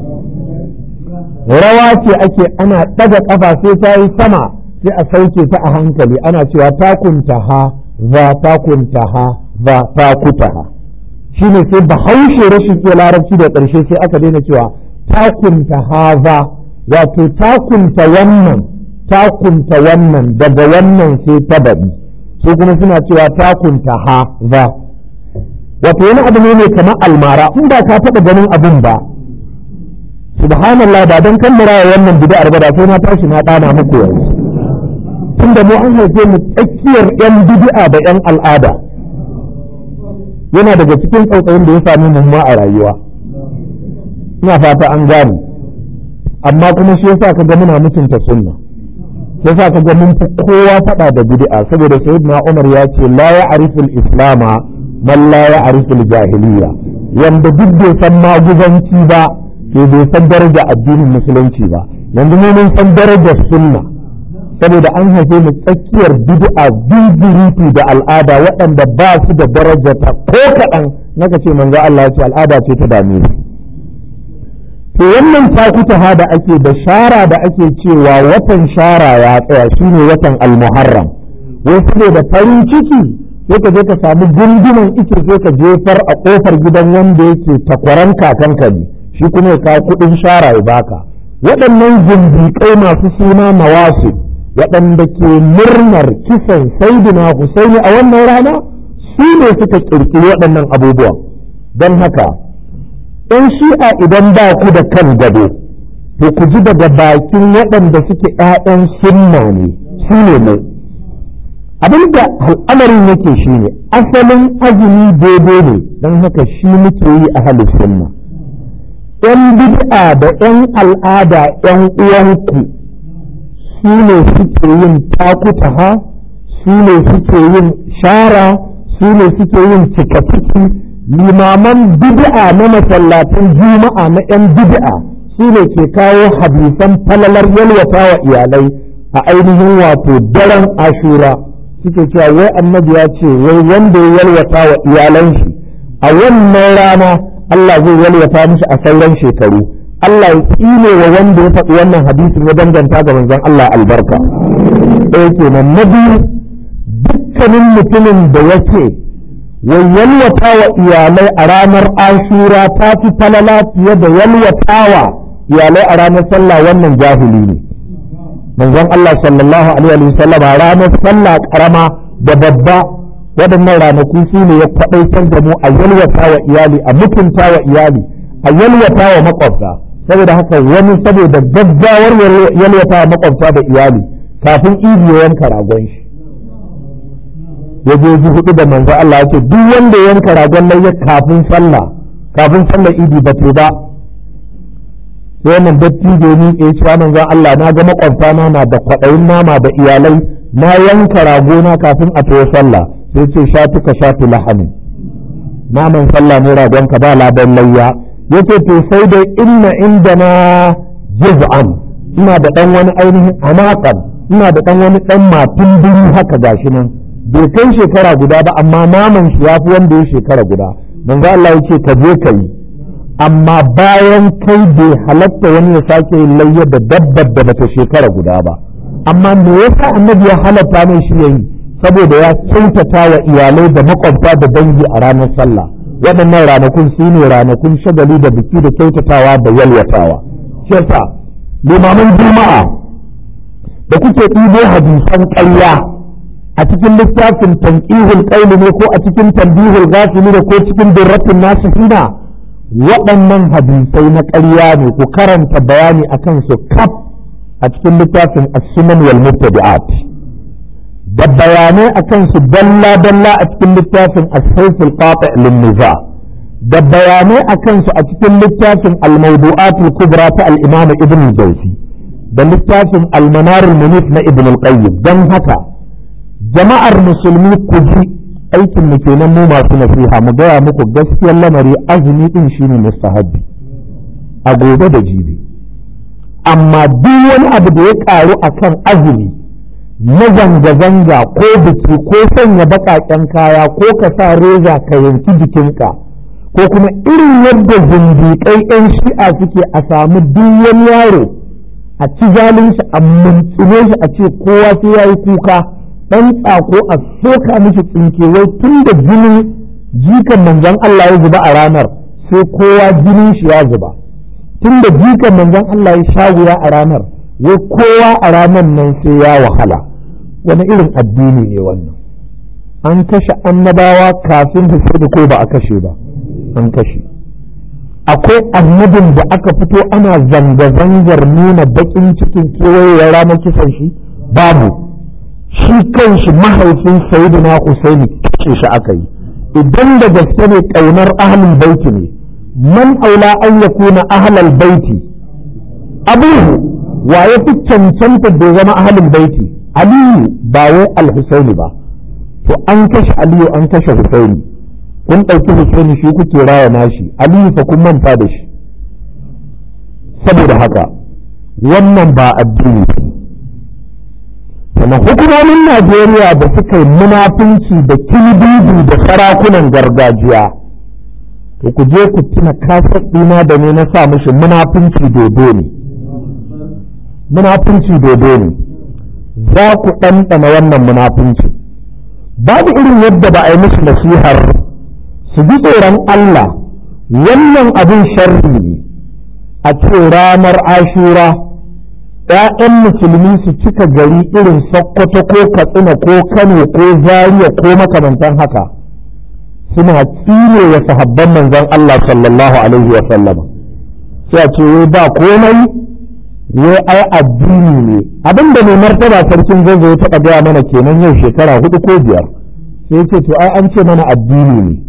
rawa ce ake ana ɗaga ƙafa sai ta yi sama sai a sauke ta a hankali ana cewa takunta ha za takunta ha za takuta ha shi ne sai bahaushe rashin iya larabci da ƙarshe sai aka daina cewa takunta ha za wato takunta wannan takunta wannan daga wannan sai ta baɗi su kuma suna cewa takunta ha za wato wani abu ne mai kamar almara in ba ka taɓa ganin abin ba subhanallah ba don kan mura wannan bid'ar ba da sai na tashi na ɗana muku yanzu tunda mu an haife mu tsakiyar yan bid'a da yan al'ada yana daga cikin tsautsayin da ya sami mu ma a rayuwa ina fata an gane amma kuma shi yasa ka ga muna mutunta sunna yasa ka ga mun kowa faɗa da bid'a saboda sayyidina Umar ya ce la ya'rifu al-islama man la ya'rifu al-jahiliya wanda duk bai san maguzanci ba to bai san daraja addinin musulunci ba yanzu mu mun san darajar sunna saboda an haife mu tsakiyar bid'a bibiriti da al'ada waɗanda ba su da daraja ta ko kaɗan naka ce manzo Allah ya ce al'ada ce ta dame su to wannan takutaha da ake da shara da ake cewa watan shara ya tsaya shine watan almuharram wai saboda farin ciki sai ka je ka samu gunguman ike sai ka jefar a kofar gidan wanda yake takwaran kakanka ne shi kuma ya kawo kuɗin shara ya baka waɗannan zindiƙai masu suna mawasu waɗanda ke murnar kisan saidina Husaini a wannan rana su ne suka ƙirƙiri waɗannan abubuwan don haka ‘yan shi'a idan ba ku da kan gado to ku ji daga bakin waɗanda suke ‘ya'yan sunna ne su ne mu abin da al'amarin yake shi ne asalin azumi daidai ne don haka shi muke yi a halin sunna ‘yan bid'a da ‘yan al'ada ‘yan uwanku su ne suke yin takutaha su ne suke yin shara su ne suke yin cika-ciki limaman bid'a na masallatan juma'a na 'yan bid'a su ne ke kawo hadisan falalar yalwata wa iyalai a ainihin wato daren ashura suke cewa wai annabi ya ce wai wanda ya yalwata wa iyalan shi a wannan rana Allah zai yalwata mishi a sauran shekaru Allah ya tsine wa wanda ya faɗi wannan hadisin ya danganta ga manzon Allah albarka ɗaya kenan na biyu dukkanin mutumin da yake wai yalwata wa iyalai a ranar ashura ta fi falala fiye da yalwata wa iyalai a ranar sallah wannan jahili ne manzon Allah sallallahu alaihi wa sallam ranar sallah karama da babba waɗannan ranaku su ne ya faɗaitar da mu a yalwata wa iyali a mutunta wa iyali a yalwata wa makwabta saboda haka wani saboda gaggawar yalwata wa makwabta da iyali kafin idi ya yanka ragon shi ya je ji hudu da manzo Allah ya ce duk wanda ya yanka ragon layya kafin sallah kafin sallah idi ba ce ba sai wannan dattijo ni ya ce manzo Allah na ga makwabta na na da kwaɗayin nama da iyalai na yanka ragona kafin a tayi sallah sai ce shatuka shatu lahamin naman sallah ne ragon ka ba ladan layya yace to sai dai inna indana juz'an ina da dan wani ainihin anaqan ina da dan wani dan matun biri haka gashi nan bai kai shekara guda ba amma naman shi yafi wanda ya shekara guda manzo Allah yace ka je ka yi amma bayan kai bai halatta wani ya sake yin layya da dabbar da bata shekara guda ba amma me yasa annabi ya halatta mai shi yayi saboda ya kyautata wa iyalai da makwabta da dangi a ranar sallah waɗannan ranakun su ne ranakun shagali da biki da kyautatawa da yalwatawa shi yasa limaman juma'a da kuke ɗibo hadisan ƙarya a cikin littafin tanqihul qaili ne ko a cikin tanbihul ghafili ne ko cikin durratin nasihina waɗannan hadisai na ƙarya ne ku karanta bayani akan su kaf a cikin littafin as-sunan wal mubtadi'at da bayanai a kansu dalla-dalla a cikin littafin as-sayful qati' lin-niza da bayanai a kansu a cikin littafin al-mawdu'at al-kubra ta al-imam ibn al-jawzi da littafin al-manar al-munif na ibn al-qayyim dan haka jama'ar musulmi ku ji aikin mu kenan mu masu nasiha mu gaya muku gaskiyar lamari azumi din shine mustahabbi a gobe da jibi amma duk wani abu da ya karu akan azumi na zanga-zanga ko biki ko sanya baƙaƙen kaya ko ka sa reza ka yanki jikinka ko kuma irin yadda zindiƙai 'yan shi'a suke a samu duk wani yaro a ci zalunci a mintsine shi a ce kowa sai ya yi kuka ɗan tsako a soka mishi tsinkewai tun da jinin jikan manzon Allah ya zuba a ranar sai kowa jinin shi ya zuba tun da jikan manzon Allah ya sha wuya a ranar wai kowa a ranar nan sai ya wahala wani irin addini ne wannan an kashe annabawa kafin Husaini ko ba a kashe ba an kashe akwai annabin da aka fito ana zanga-zangar nuna bakin cikin kewaye ranar kisan shi babu shi kanshi mahaifin sayyidina Husaini kashe shi aka yi idan da gaske ne ƙaunar ahlul baiti ne man aula an yakuna ahlul baiti abuhu wa ya fi cancanta da zama ahlul baiti aliyu ba wai al-husaini ba to an kashe aliyu an kashe husaini kun ɗauki husaini shi kuke raya nashi aliyu fa kun manta da shi saboda haka wannan ba addini ba sannan hukumomin najeriya da suka yi munafunci da kilibibi da sarakunan gargajiya to ku je ku tuna kasar ɗina da ne na sa mishi munafunci dodo ne munafunci dodo ne za ku ɗanɗana wannan munafunci babu irin yadda ba a yi musu nasihar su ji tsoron Allah wannan abin sharri ne a ce ranar ashura ‘ya'yan musulmi su cika gari irin sokoto ko katsina ko kano ko zaria ko makamantan haka suna tsine wa sahabban manzon Allah sallallahu alaihi wa sallama sai a ce wai ba komai wai ai addini ne abinda mai martaba sarkin zai taɓa gaya mana kenan yau shekara hudu ko biyar sai ce to ai an ce mana addini ne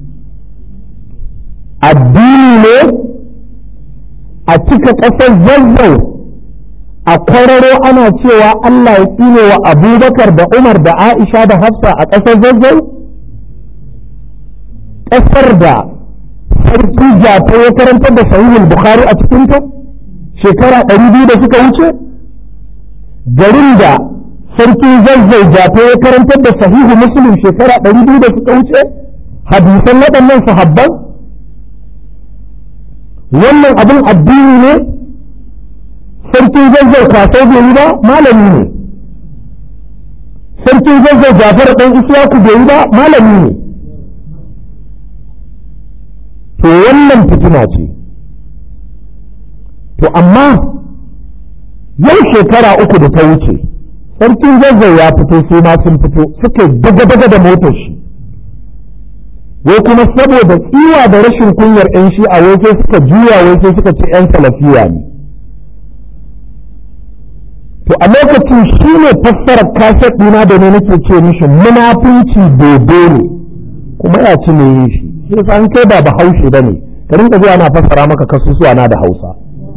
addini ne a cika ƙasar zazzau a kwararo ana cewa Allah ya tsine wa abubakar da umar da aisha da hafsa a ƙasar zazzau ƙasar da sarki jata ya karantar da sahihul bukhari a cikinta shekara ɗari biyu da suka wuce garin da sarki zazzau jata ya karantar da sahihu muslim shekara ɗari biyu da suka wuce hadisan waɗannan sahabban wannan abin addini ne sarkin zazzau kwasai bai yi ba malami ne sarkin zazzau jafar ɗan isyaku bai yi ba malami ne to wannan fitina ce to amma yau shekara uku da ta wuce sarkin zazzau ya fito sai ma sun fito suka daga-daga da motar shi wai kuma saboda tsiwa da rashin kunyar 'yan shi a wai sai suka juya wai sai suka ce 'yan salafiya ne to a lokacin shi ne fassarar kaset ɗina da ne nake ce mishi munafunci dodo ne kuma ya ci ne yin shi shi yasa an kai ba bahaushe ba ne ka rinka zuwa na fassara maka kasusuwa na da hausa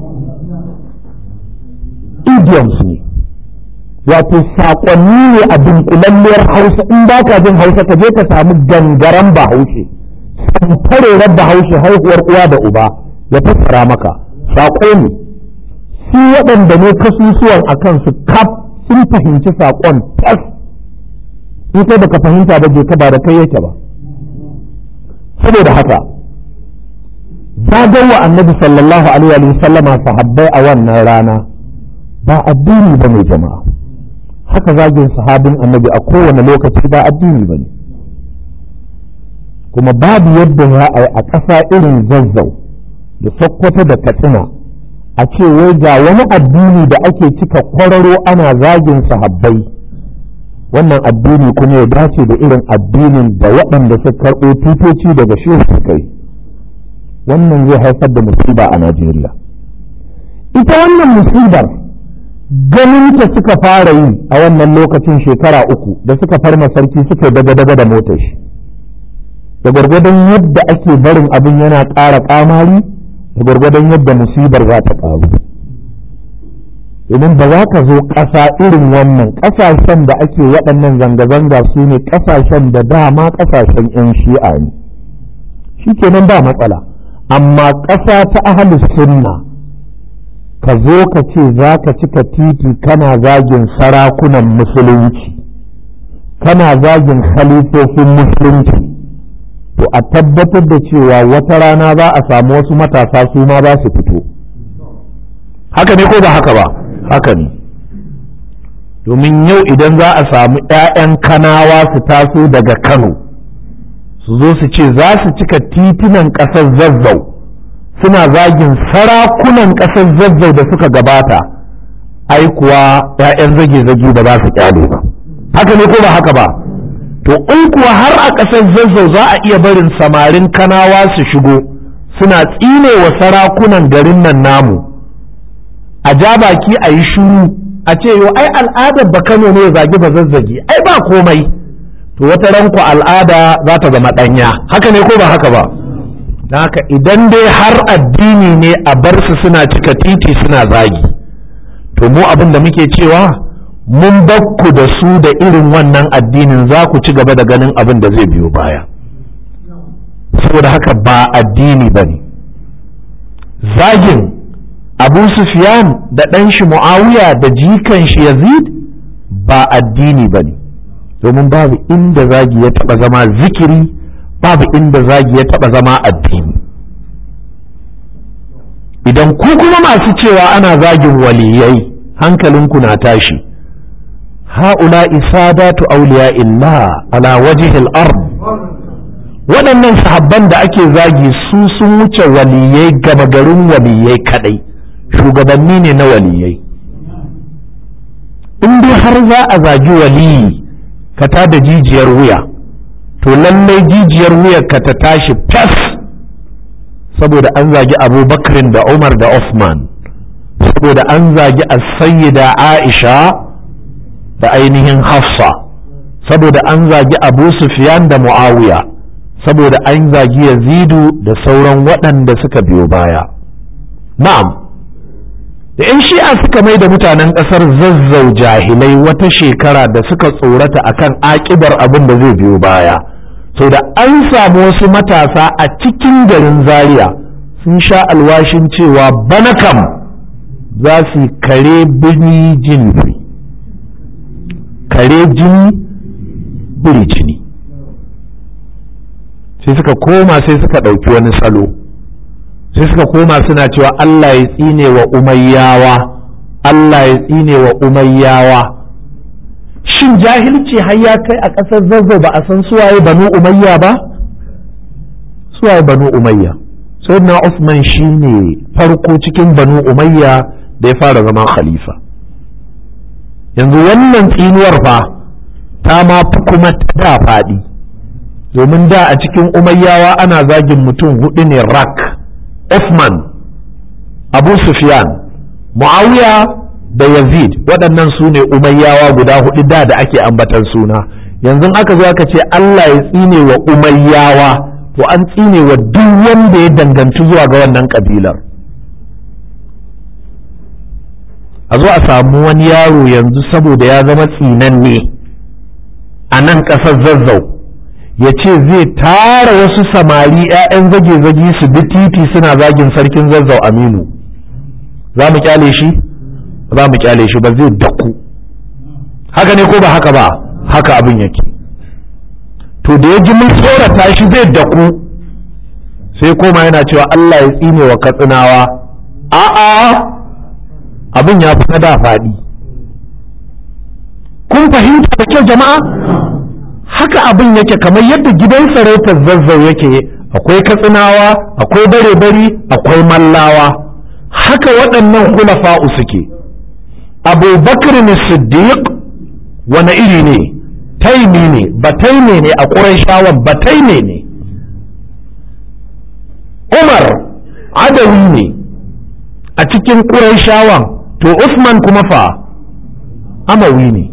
idioms ne wato saƙonni ne a dunkulalliyar hausa in ba ka jin hausa ka je ka samu gangaren bahaushe santarerar bahaushe haihuwar uwa da uba ya fassara maka saƙo ne su waɗanda ne kasusuwan a kansu kaf sun fahimci saƙon tas in kai baka fahimta ba je ka ba da kai yake ba saboda haka zagawa annabi sallallahu alaihi wa sallama sahabbai a wannan rana ba addini ba ne jama'a haka zagin sahabin annabi a kowane lokaci ba addini ba ne kuma babu yadda za a yi a ƙasa irin zazzau da sokoto da katsina a ce wai ga wani addini da ake cika kwararo ana zagin sahabbai wannan addini kuma ya dace da irin addinin da waɗanda suka karɓo tutoci daga shehu suka yi wannan zai haifar da musiba a najeriya ita wannan musibar ganin ta suka fara yi a wannan lokacin shekara uku da suka farma sarki suka daga-daga da motar shi da gwargwadon yadda ake barin abin yana ƙara ƙamari da gwargwadon yadda musibar za ta ƙaru domin ba za ka zo ƙasa irin wannan ƙasashen da ake waɗannan zanga-zanga su ne ƙasashen da dama ƙasashen 'yan shi'a ne shi kenan ba matsala amma ƙasa ta ahalus sunna ka zo ka ce za ka cika titi kana zagin sarakunan musulunci kana zagin khalifofin musulunci to a tabbatar da cewa wata rana za a samu wasu matasa su ma za su fito haka ne ko ba haka ba haka ne domin yau idan za a samu 'ya'yan kanawa su taso daga kano su zo su ce za su cika titunan ƙasar zazzau suna zagin sarakunan ƙasar zazzau da suka gabata ai kuwa 'ya'yan zage-zage da ba su kyale ba haka ne ko ba haka ba to in kuwa har a ƙasar zazzau za a iya barin samarin kanawa su shigo suna tsine wa sarakunan garin nan namu a ja baki a yi shuru a ce yo ai al'adar ba kano ne zagi ba zazzagi ai ba komai to wata ranku al'ada za ta zama ɗanya haka ne ko ba haka ba don haka idan dai har addini ne a bar su suna cika titi suna zagi to mu abin da muke cewa mun bakku da su da irin wannan addinin za ku ci gaba da ganin abin da zai biyo baya saboda haka ba addini ba ne zagin abu sufyan da ɗan shi mu'awiya da jikan shi yazid ba addini ba ne domin babu inda zagi ya taɓa zama zikiri babu inda zagi ya taɓa zama addini idan ku kuma masu cewa ana zagin waliyai hankalinku na tashi ha'ula isadatu auliya illa ala wajihil ard waɗannan sahabban da ake zagi su sun wuce waliyai gaba garin waliyai kadai shugabanni ne na waliyai in dai har za a zagi waliyi ka ta da jijiyar wuya to lallai jijiyar wuyar ka ta tashi fas saboda an zagi abubakrin da umar da Uthman saboda an zagi as-sayyida aisha da ainihin hafsa saboda an zagi abu sufyan da muawiya saboda an zagi yazidu da sauran waɗanda suka biyo baya na'am da 'yan shi'a suka mai da mutanen ƙasar zazzau jahilai wata shekara da suka tsorata akan aƙibar abin da zai biyo baya sau da an samu wasu matasa a cikin garin zaria sun sha alwashin cewa bana kam za su yi kare birni jini kare jini biri jini sai suka koma sai suka ɗauki wani salo sai suka koma suna cewa Allah ya tsine wa umayyawa Allah ya tsine wa umayyawa shin jahilci har ya kai a ƙasar zazzau ba a san suwaye banu umayya ba suwaye banu umayya sayyidina Usman shine farko cikin banu umayya da ya fara zama khalifa yanzu wannan tsinuwar fa ta ma fi kuma ta faɗi domin da a cikin umayyawa ana zagin mutum hudu ne rak Uthman Abu Sufyan Muawiya da Yazid waɗannan su ne umayyawa guda hudu da da ake ambatan suna yanzu aka zo aka ce Allah ya tsine wa umayyawa to an tsine wa duk wanda ya danganci zuwa ga wannan kabilar a zo a samu wani yaro yanzu saboda ya zama tsinanne a nan ƙasar zazzau ya ce zai tara wasu samari 'ya'yan zage-zage su bi titi suna zagin sarkin zazzau aminu za mu kyale shi za mu kyale shi ba zai daku haka ne ko ba haka ba haka abin yake to da ya ji mun tsorata shi zai daku sai koma yana cewa Allah ya tsine wa katsinawa a'a abin ya fi na da faɗi kun fahimta da kyau jama'a haka abin yake kamar yadda gidan sarautar zazzau yake akwai katsinawa akwai bare-bari akwai mallawa haka waɗannan hulafa'u suke abubakar ne siddiq wani iri ne taimi ne bataime ne a ƙurayshawan bataime ne umar adawi ne a cikin ƙurayshawan to usman kuma fa amawi ne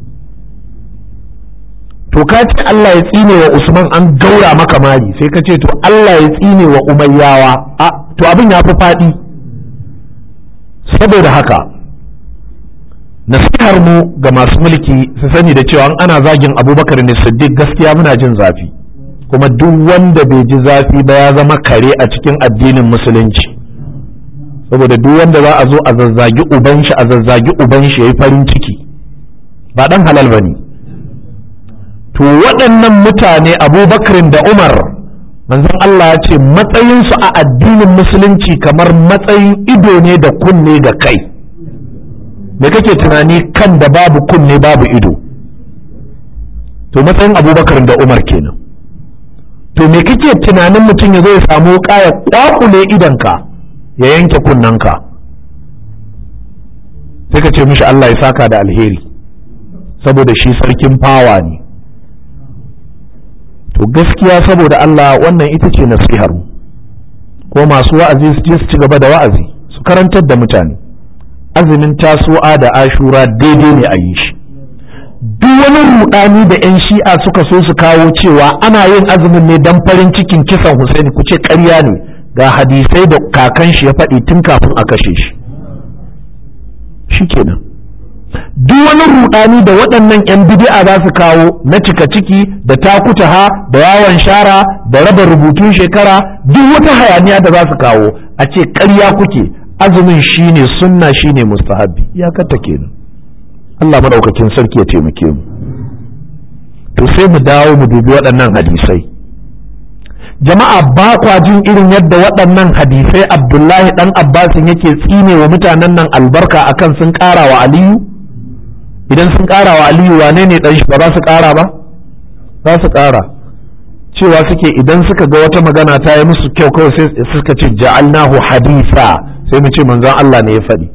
to ka ce Allah ya tsine wa Usman an gaura maka mari sai ka ce to Allah ya tsine wa Umayyawa a to abin ya fi faɗi saboda haka nasihar mu ga masu mulki su sani da cewa ana zagin abubakar ne siddiq gaskiya muna jin zafi kuma duk wanda bai ji zafi ba ya zama kare a cikin addinin musulunci saboda duk wanda za a zo a zazzagi uban shi a zazzagi uban shi yayi farin ciki ba dan halal bane to waɗannan mutane abubakarin da umar manzon Allah ya ce matsayinsu a addinin musulunci kamar matsayin ido ne da kunne da kai me kake tunani kan da babu kunne babu ido to matsayin abubakarin da umar kenan to me kake tunanin mutum ya zo ya samu kaya kwakule idonka ya yanke kunnanka sai ka ce mishi Allah ya saka da alheri saboda shi sarkin fawa ne to gaskiya saboda Allah wannan ita ce nasihar ko masu wa'azi su je su ci gaba da wa'azi su karantar da mutane azumin tasu'a da ashura daidai ne a yi shi duk wani rudani da 'yan shi'a suka so su kawo cewa ana yin azumin ne don farin cikin kisan Husaini ku ce ƙarya ne ga hadisai da kakan shi ya faɗi tun kafin a kashe shi shi kenan duk wani rudani da waɗannan 'yan bidi'a za su kawo na cika ciki da takutaha da yawon shara da raba rubutun shekara duk wata hayaniya da za su kawo a ce ƙarya kuke azumin shine sunna shine mustahabbi iyakata kenan Allah madaukakin sarki ya taimake mu to sai mu dawo mu dubi waɗannan hadisai jama'a ba kwa jin irin yadda waɗannan hadisai abdullahi ɗan abbasin yake tsine wa mutanen nan albarka akan sun ƙara wa aliyu idan sun ƙara wa aliyu wane ne ɗan shi ba za su ƙara ba za su ƙara cewa suke idan suka ga wata magana ta yi musu kyau kawai sai suka ce ja'alnahu hadisa sai mu ce manzon Allah ne ya faɗi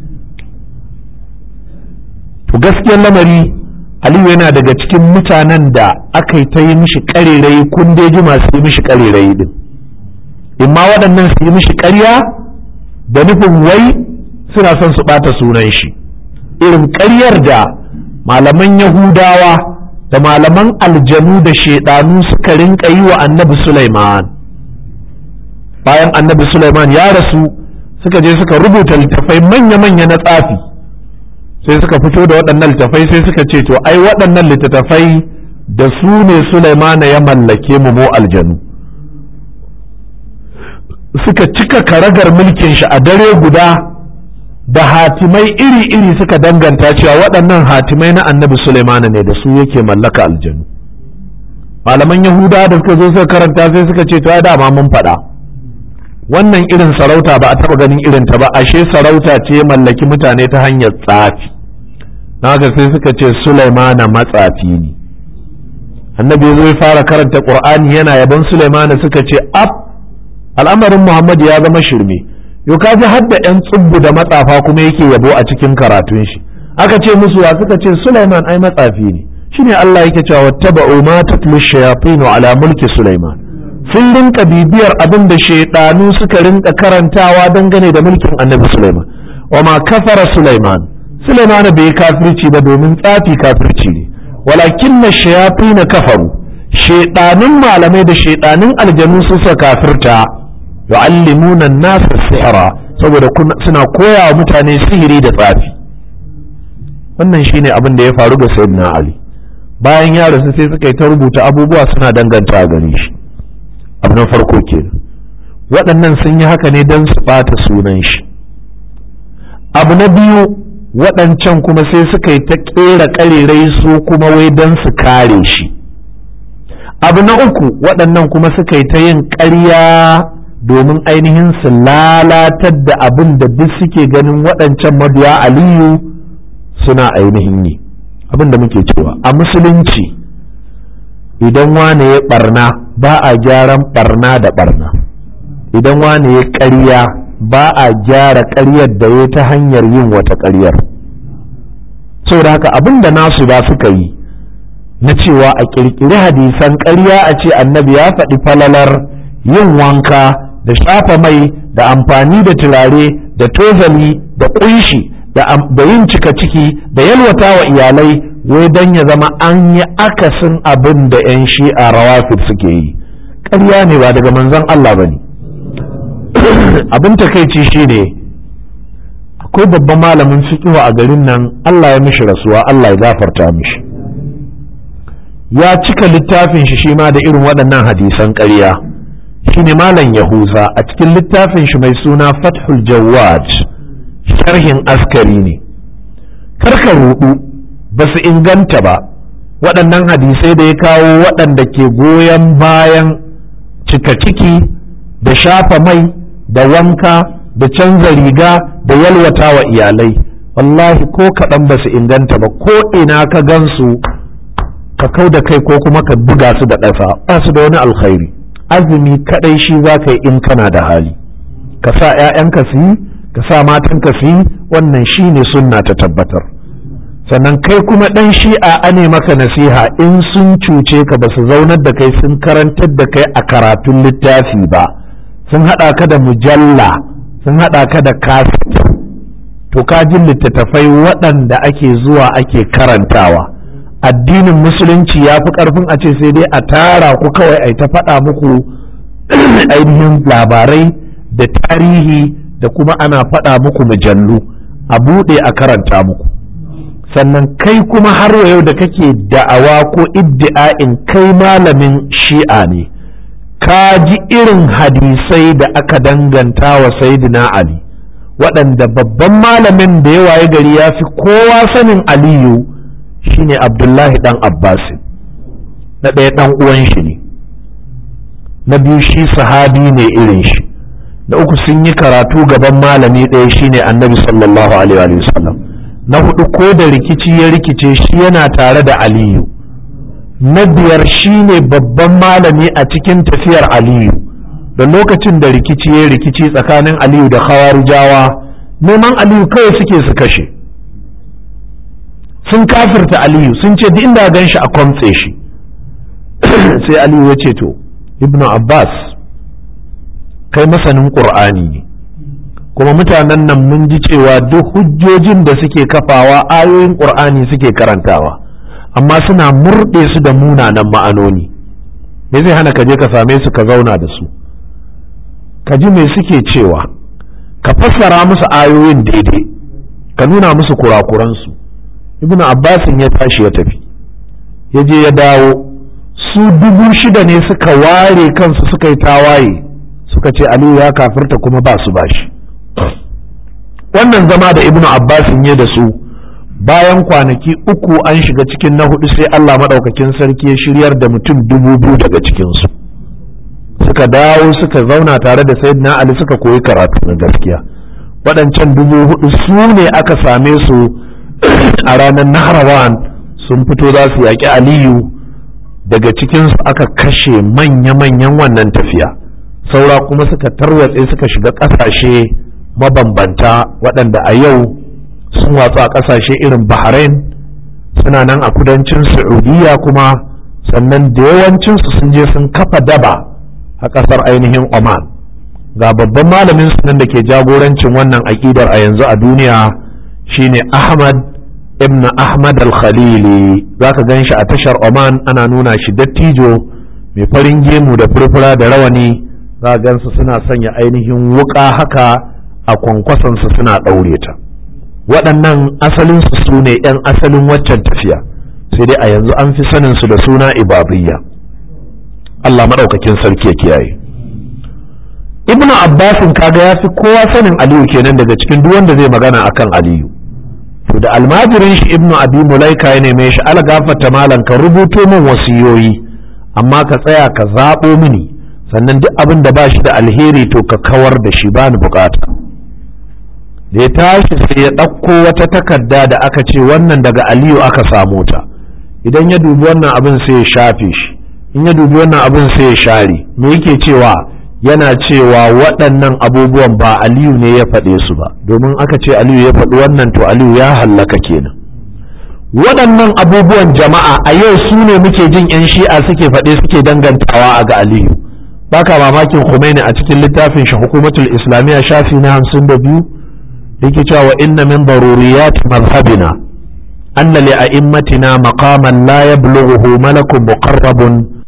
to gaskiyar lamari aliyu yana daga cikin mutanen da aka yi ta yi mishi ƙarerayi kundeji masu yi mishi ƙarerayi din imma waɗannan su yi mishi ƙarya da nufin wai suna son su ɓata sunan shi irin ƙaryar da malaman yahudawa da malaman aljanu da shaidanu suka rinka yi wa annabi Sulaiman bayan annabi Sulaiman ya rasu suka je suka rubuta littafai manya-manya na tsafi sai suka fito da waɗannan littafai sai suka ce to ai waɗannan littattafai da su ne Sulaiman ya mallake mu mu aljanu suka cika karagar mulkin shi a dare guda da hatimai iri-iri suka danganta cewa waɗannan hatimai na annabi Sulaiman ne da su yake mallaka aljanu malaman yahuda da suka zo suka karanta sai suka ce to ai dama mun faɗa wannan irin sarauta ba a taɓa ganin irin ta ba ashe sarauta ce mallaki mutane ta hanyar tsafi haka sai suka ce Sulaimana matsafi ne annabi zai fara karanta qur'ani yana yaban Sulaimana suka ce ab al'amarin Muhammad ya zama shirme yo ka ji hadda yan tsubbu da matsafa kuma yake yabo a cikin karatun shi aka ce musu wa suka ce Sulaiman ai matsafi ne shine Allah yake cewa wattaba'u ma tatlu shayatin ala mulki Sulaiman sun rinka bibiyar abin da shaidanu suka rinka karantawa dangane da mulkin annabi Sulaiman wa ma kafara Sulaiman Sulaiman bai kafirci ba domin tsafi kafirci ne walakin na shayatin kafaru shaidanun malamai da shaidanun aljanu su suka kafirta yu'allimuna an-nasa sihra saboda suna koya wa mutane sihiri da tsafi wannan shine abin da ya faru ga sayyidina Ali bayan ya rasu sai suka yi ta rubuta abubuwa suna danganta gare shi abu na farko kenan waɗannan sun yi haka ne don su ɓata sunan shi abu na biyu waɗancan kuma sai suka yi ta ƙera ƙarerai su kuma wai don su kare shi abu na uku waɗannan kuma suka yi ta yin ƙarya domin ainihin su lalatar da abin da duk suke ganin waɗancan mabiya aliyu suna ainihin yi abin da muke cewa a musulunci idan wane ya ɓarna ba a gyaran ɓarna da ɓarna idan wane ya ƙarya ba a gyara ƙaryar da ya ta hanyar yin wata ƙaryar saboda haka abin da nasu ba suka yi na cewa a ƙirƙiri hadisan ƙarya a ce annabi ya faɗi falalar yin wanka da shafa mai da amfani da turare da tozali da ƙunshi da yin cika ciki da yalwata wa iyalai wai don ya zama an yi akasin abin da 'yan shi'a rawafid suke yi ƙarya ne ba daga manzon Allah ba ne abin takaici shi ne akwai babban malamin fiƙiwa a garin nan Allah ya mishi rasuwa Allah ya gafarta mishi ya cika littafin shi shi ma da irin waɗannan hadisan ƙarya shi ne malam yahuza a cikin littafin shi mai suna fathul jawad sharhin askari ne karka rudu ba su inganta ba waɗannan hadisai da ya kawo waɗanda ke goyon bayan cika ciki da shafa mai da wanka da canza riga da yalwata wa iyalai wallahi ko kaɗan ba su inganta ba ko ina ka gansu ka kau da kai ko kuma ka buga su da ɗasa ba su da wani alkhairi azumi kaɗai shi za ka yi in kana da hali ka sa 'ya'yanka su yi ka sa matanka su yi wannan shi ne sunna ta tabbatar sannan kai kuma ɗan shi'a ane maka nasiha in sun cuce ka ba su zaunar da kai sun karantar da kai a karatun littafi ba sun haɗa ka da mujalla sun haɗa ka da kaset to ka ji littattafai waɗanda ake zuwa ake karantawa addinin musulunci ya fi ƙarfin a ce sai dai a tara ku kawai a ta faɗa muku ainihin labarai da tarihi da kuma ana faɗa muku mujallu a buɗe a karanta muku sannan kai kuma har yau da kake da'awa ko iddi'a'in kai malamin shi'a ne ka ji irin hadisai da aka danganta wa saidina ali waɗanda babban malamin da ya waye gari ya fi kowa sanin aliyu shine abdullahi ɗan abbasin na ɗaya ɗan uwan shi ne na biyu shi sahabi ne irin shi da uku sun yi karatu gaban malami ɗaya shine annabi sallallahu alaihi wa sallam na hudu ko da rikici ya rikice shi yana tare da aliyu na biyar shine babban malami a cikin tafiyar aliyu da lokacin da rikici ya rikici tsakanin aliyu da khawarijawa neman aliyu kawai suke su kashe sun kafirta aliyu sun ce duk inda gan shi a kwamtse shi sai aliyu ya ce to ibnu abbas kai masanin ƙur'ani ne kuma mutanen nan mun ji cewa duk hujjojin da suke kafawa ayoyin ƙur'ani suke karantawa amma suna murɗe su da munanan ma'anoni me zai hana ka je ka same su ka zauna da su ka ji me suke cewa ka fassara musu ayoyin daidai ka nuna musu kurakuransu ibnu abbasin ya tashi ya tafi ya je ya dawo su dubu shida ne suka ware kansu suka yi tawaye suka ce aliyu ya kafirta kuma ba su bashi wannan zama da ibnu abbasin ya da su bayan kwanaki uku an shiga cikin na hudu sai allah maɗaukakin sarki ya shiryar da mutum dubu biyu daga cikinsu suka dawo suka zauna tare da sayyidina ali suka koyi karatu na gaskiya waɗancan dubu hudu su ne aka same su a ranar naharawan sun fito za su yaƙi aliyu daga cikinsu aka kashe manya-manyan wannan tafiya saura kuma suka tarwatse suka shiga ƙasashe mabambanta waɗanda a yau sun watsu a ƙasashe irin bahrain suna nan a kudancin saudiya kuma sannan da yawancinsu sun je sun kafa daba a ƙasar ainihin oman ga babban malamin su nan da ke jagorancin wannan aƙidar a yanzu a duniya shine ahmad ibn ahmad al-khalili za ka gan shi a tashar oman ana nuna shi dattijo mai farin gemu da furfura da rawani za gansu suna sanya ainihin wuka haka a kwankwasansu suna ɗaure ta waɗannan asalinsu su ne 'yan asalin waccan tafiya sai dai a yanzu an fi sanin su da suna ibadiyya Allah maɗaukakin sarki ya kiyaye ibnu abbasin kaga ya fi kowa sanin aliyu kenan daga cikin duk wanda zai magana akan aliyu to da almajirin shi ibnu abi mulaika ya neme shi algafata malam ka rubuto min wasiyoyi amma ka tsaya ka zaɓo mini sannan duk abin da ba shi da alheri to ka kawar da shi ba ni bukata da ya tashi sai ya ɗauko wata takarda da aka ce wannan daga aliyu aka samu ta idan ya dubi wannan abin sai ya shafe shi in ya dubi wannan abin sai ya share me yake cewa yana cewa waɗannan abubuwan ba aliyu ne ya faɗe su ba domin aka ce aliyu ya faɗi wannan to aliyu ya hallaka kenan waɗannan abubuwan jama'a a yau su ne muke jin 'yan shi'a suke faɗe suke dangantawa a ga aliyu baka mamakin Khomeini a cikin littafin shi hukumatul islamiyya shafi na hamsin da biyu yake cewa inna min daruriyat mazhabina anna li a'immatina maqaman la yablughuhu malakun muqarrabun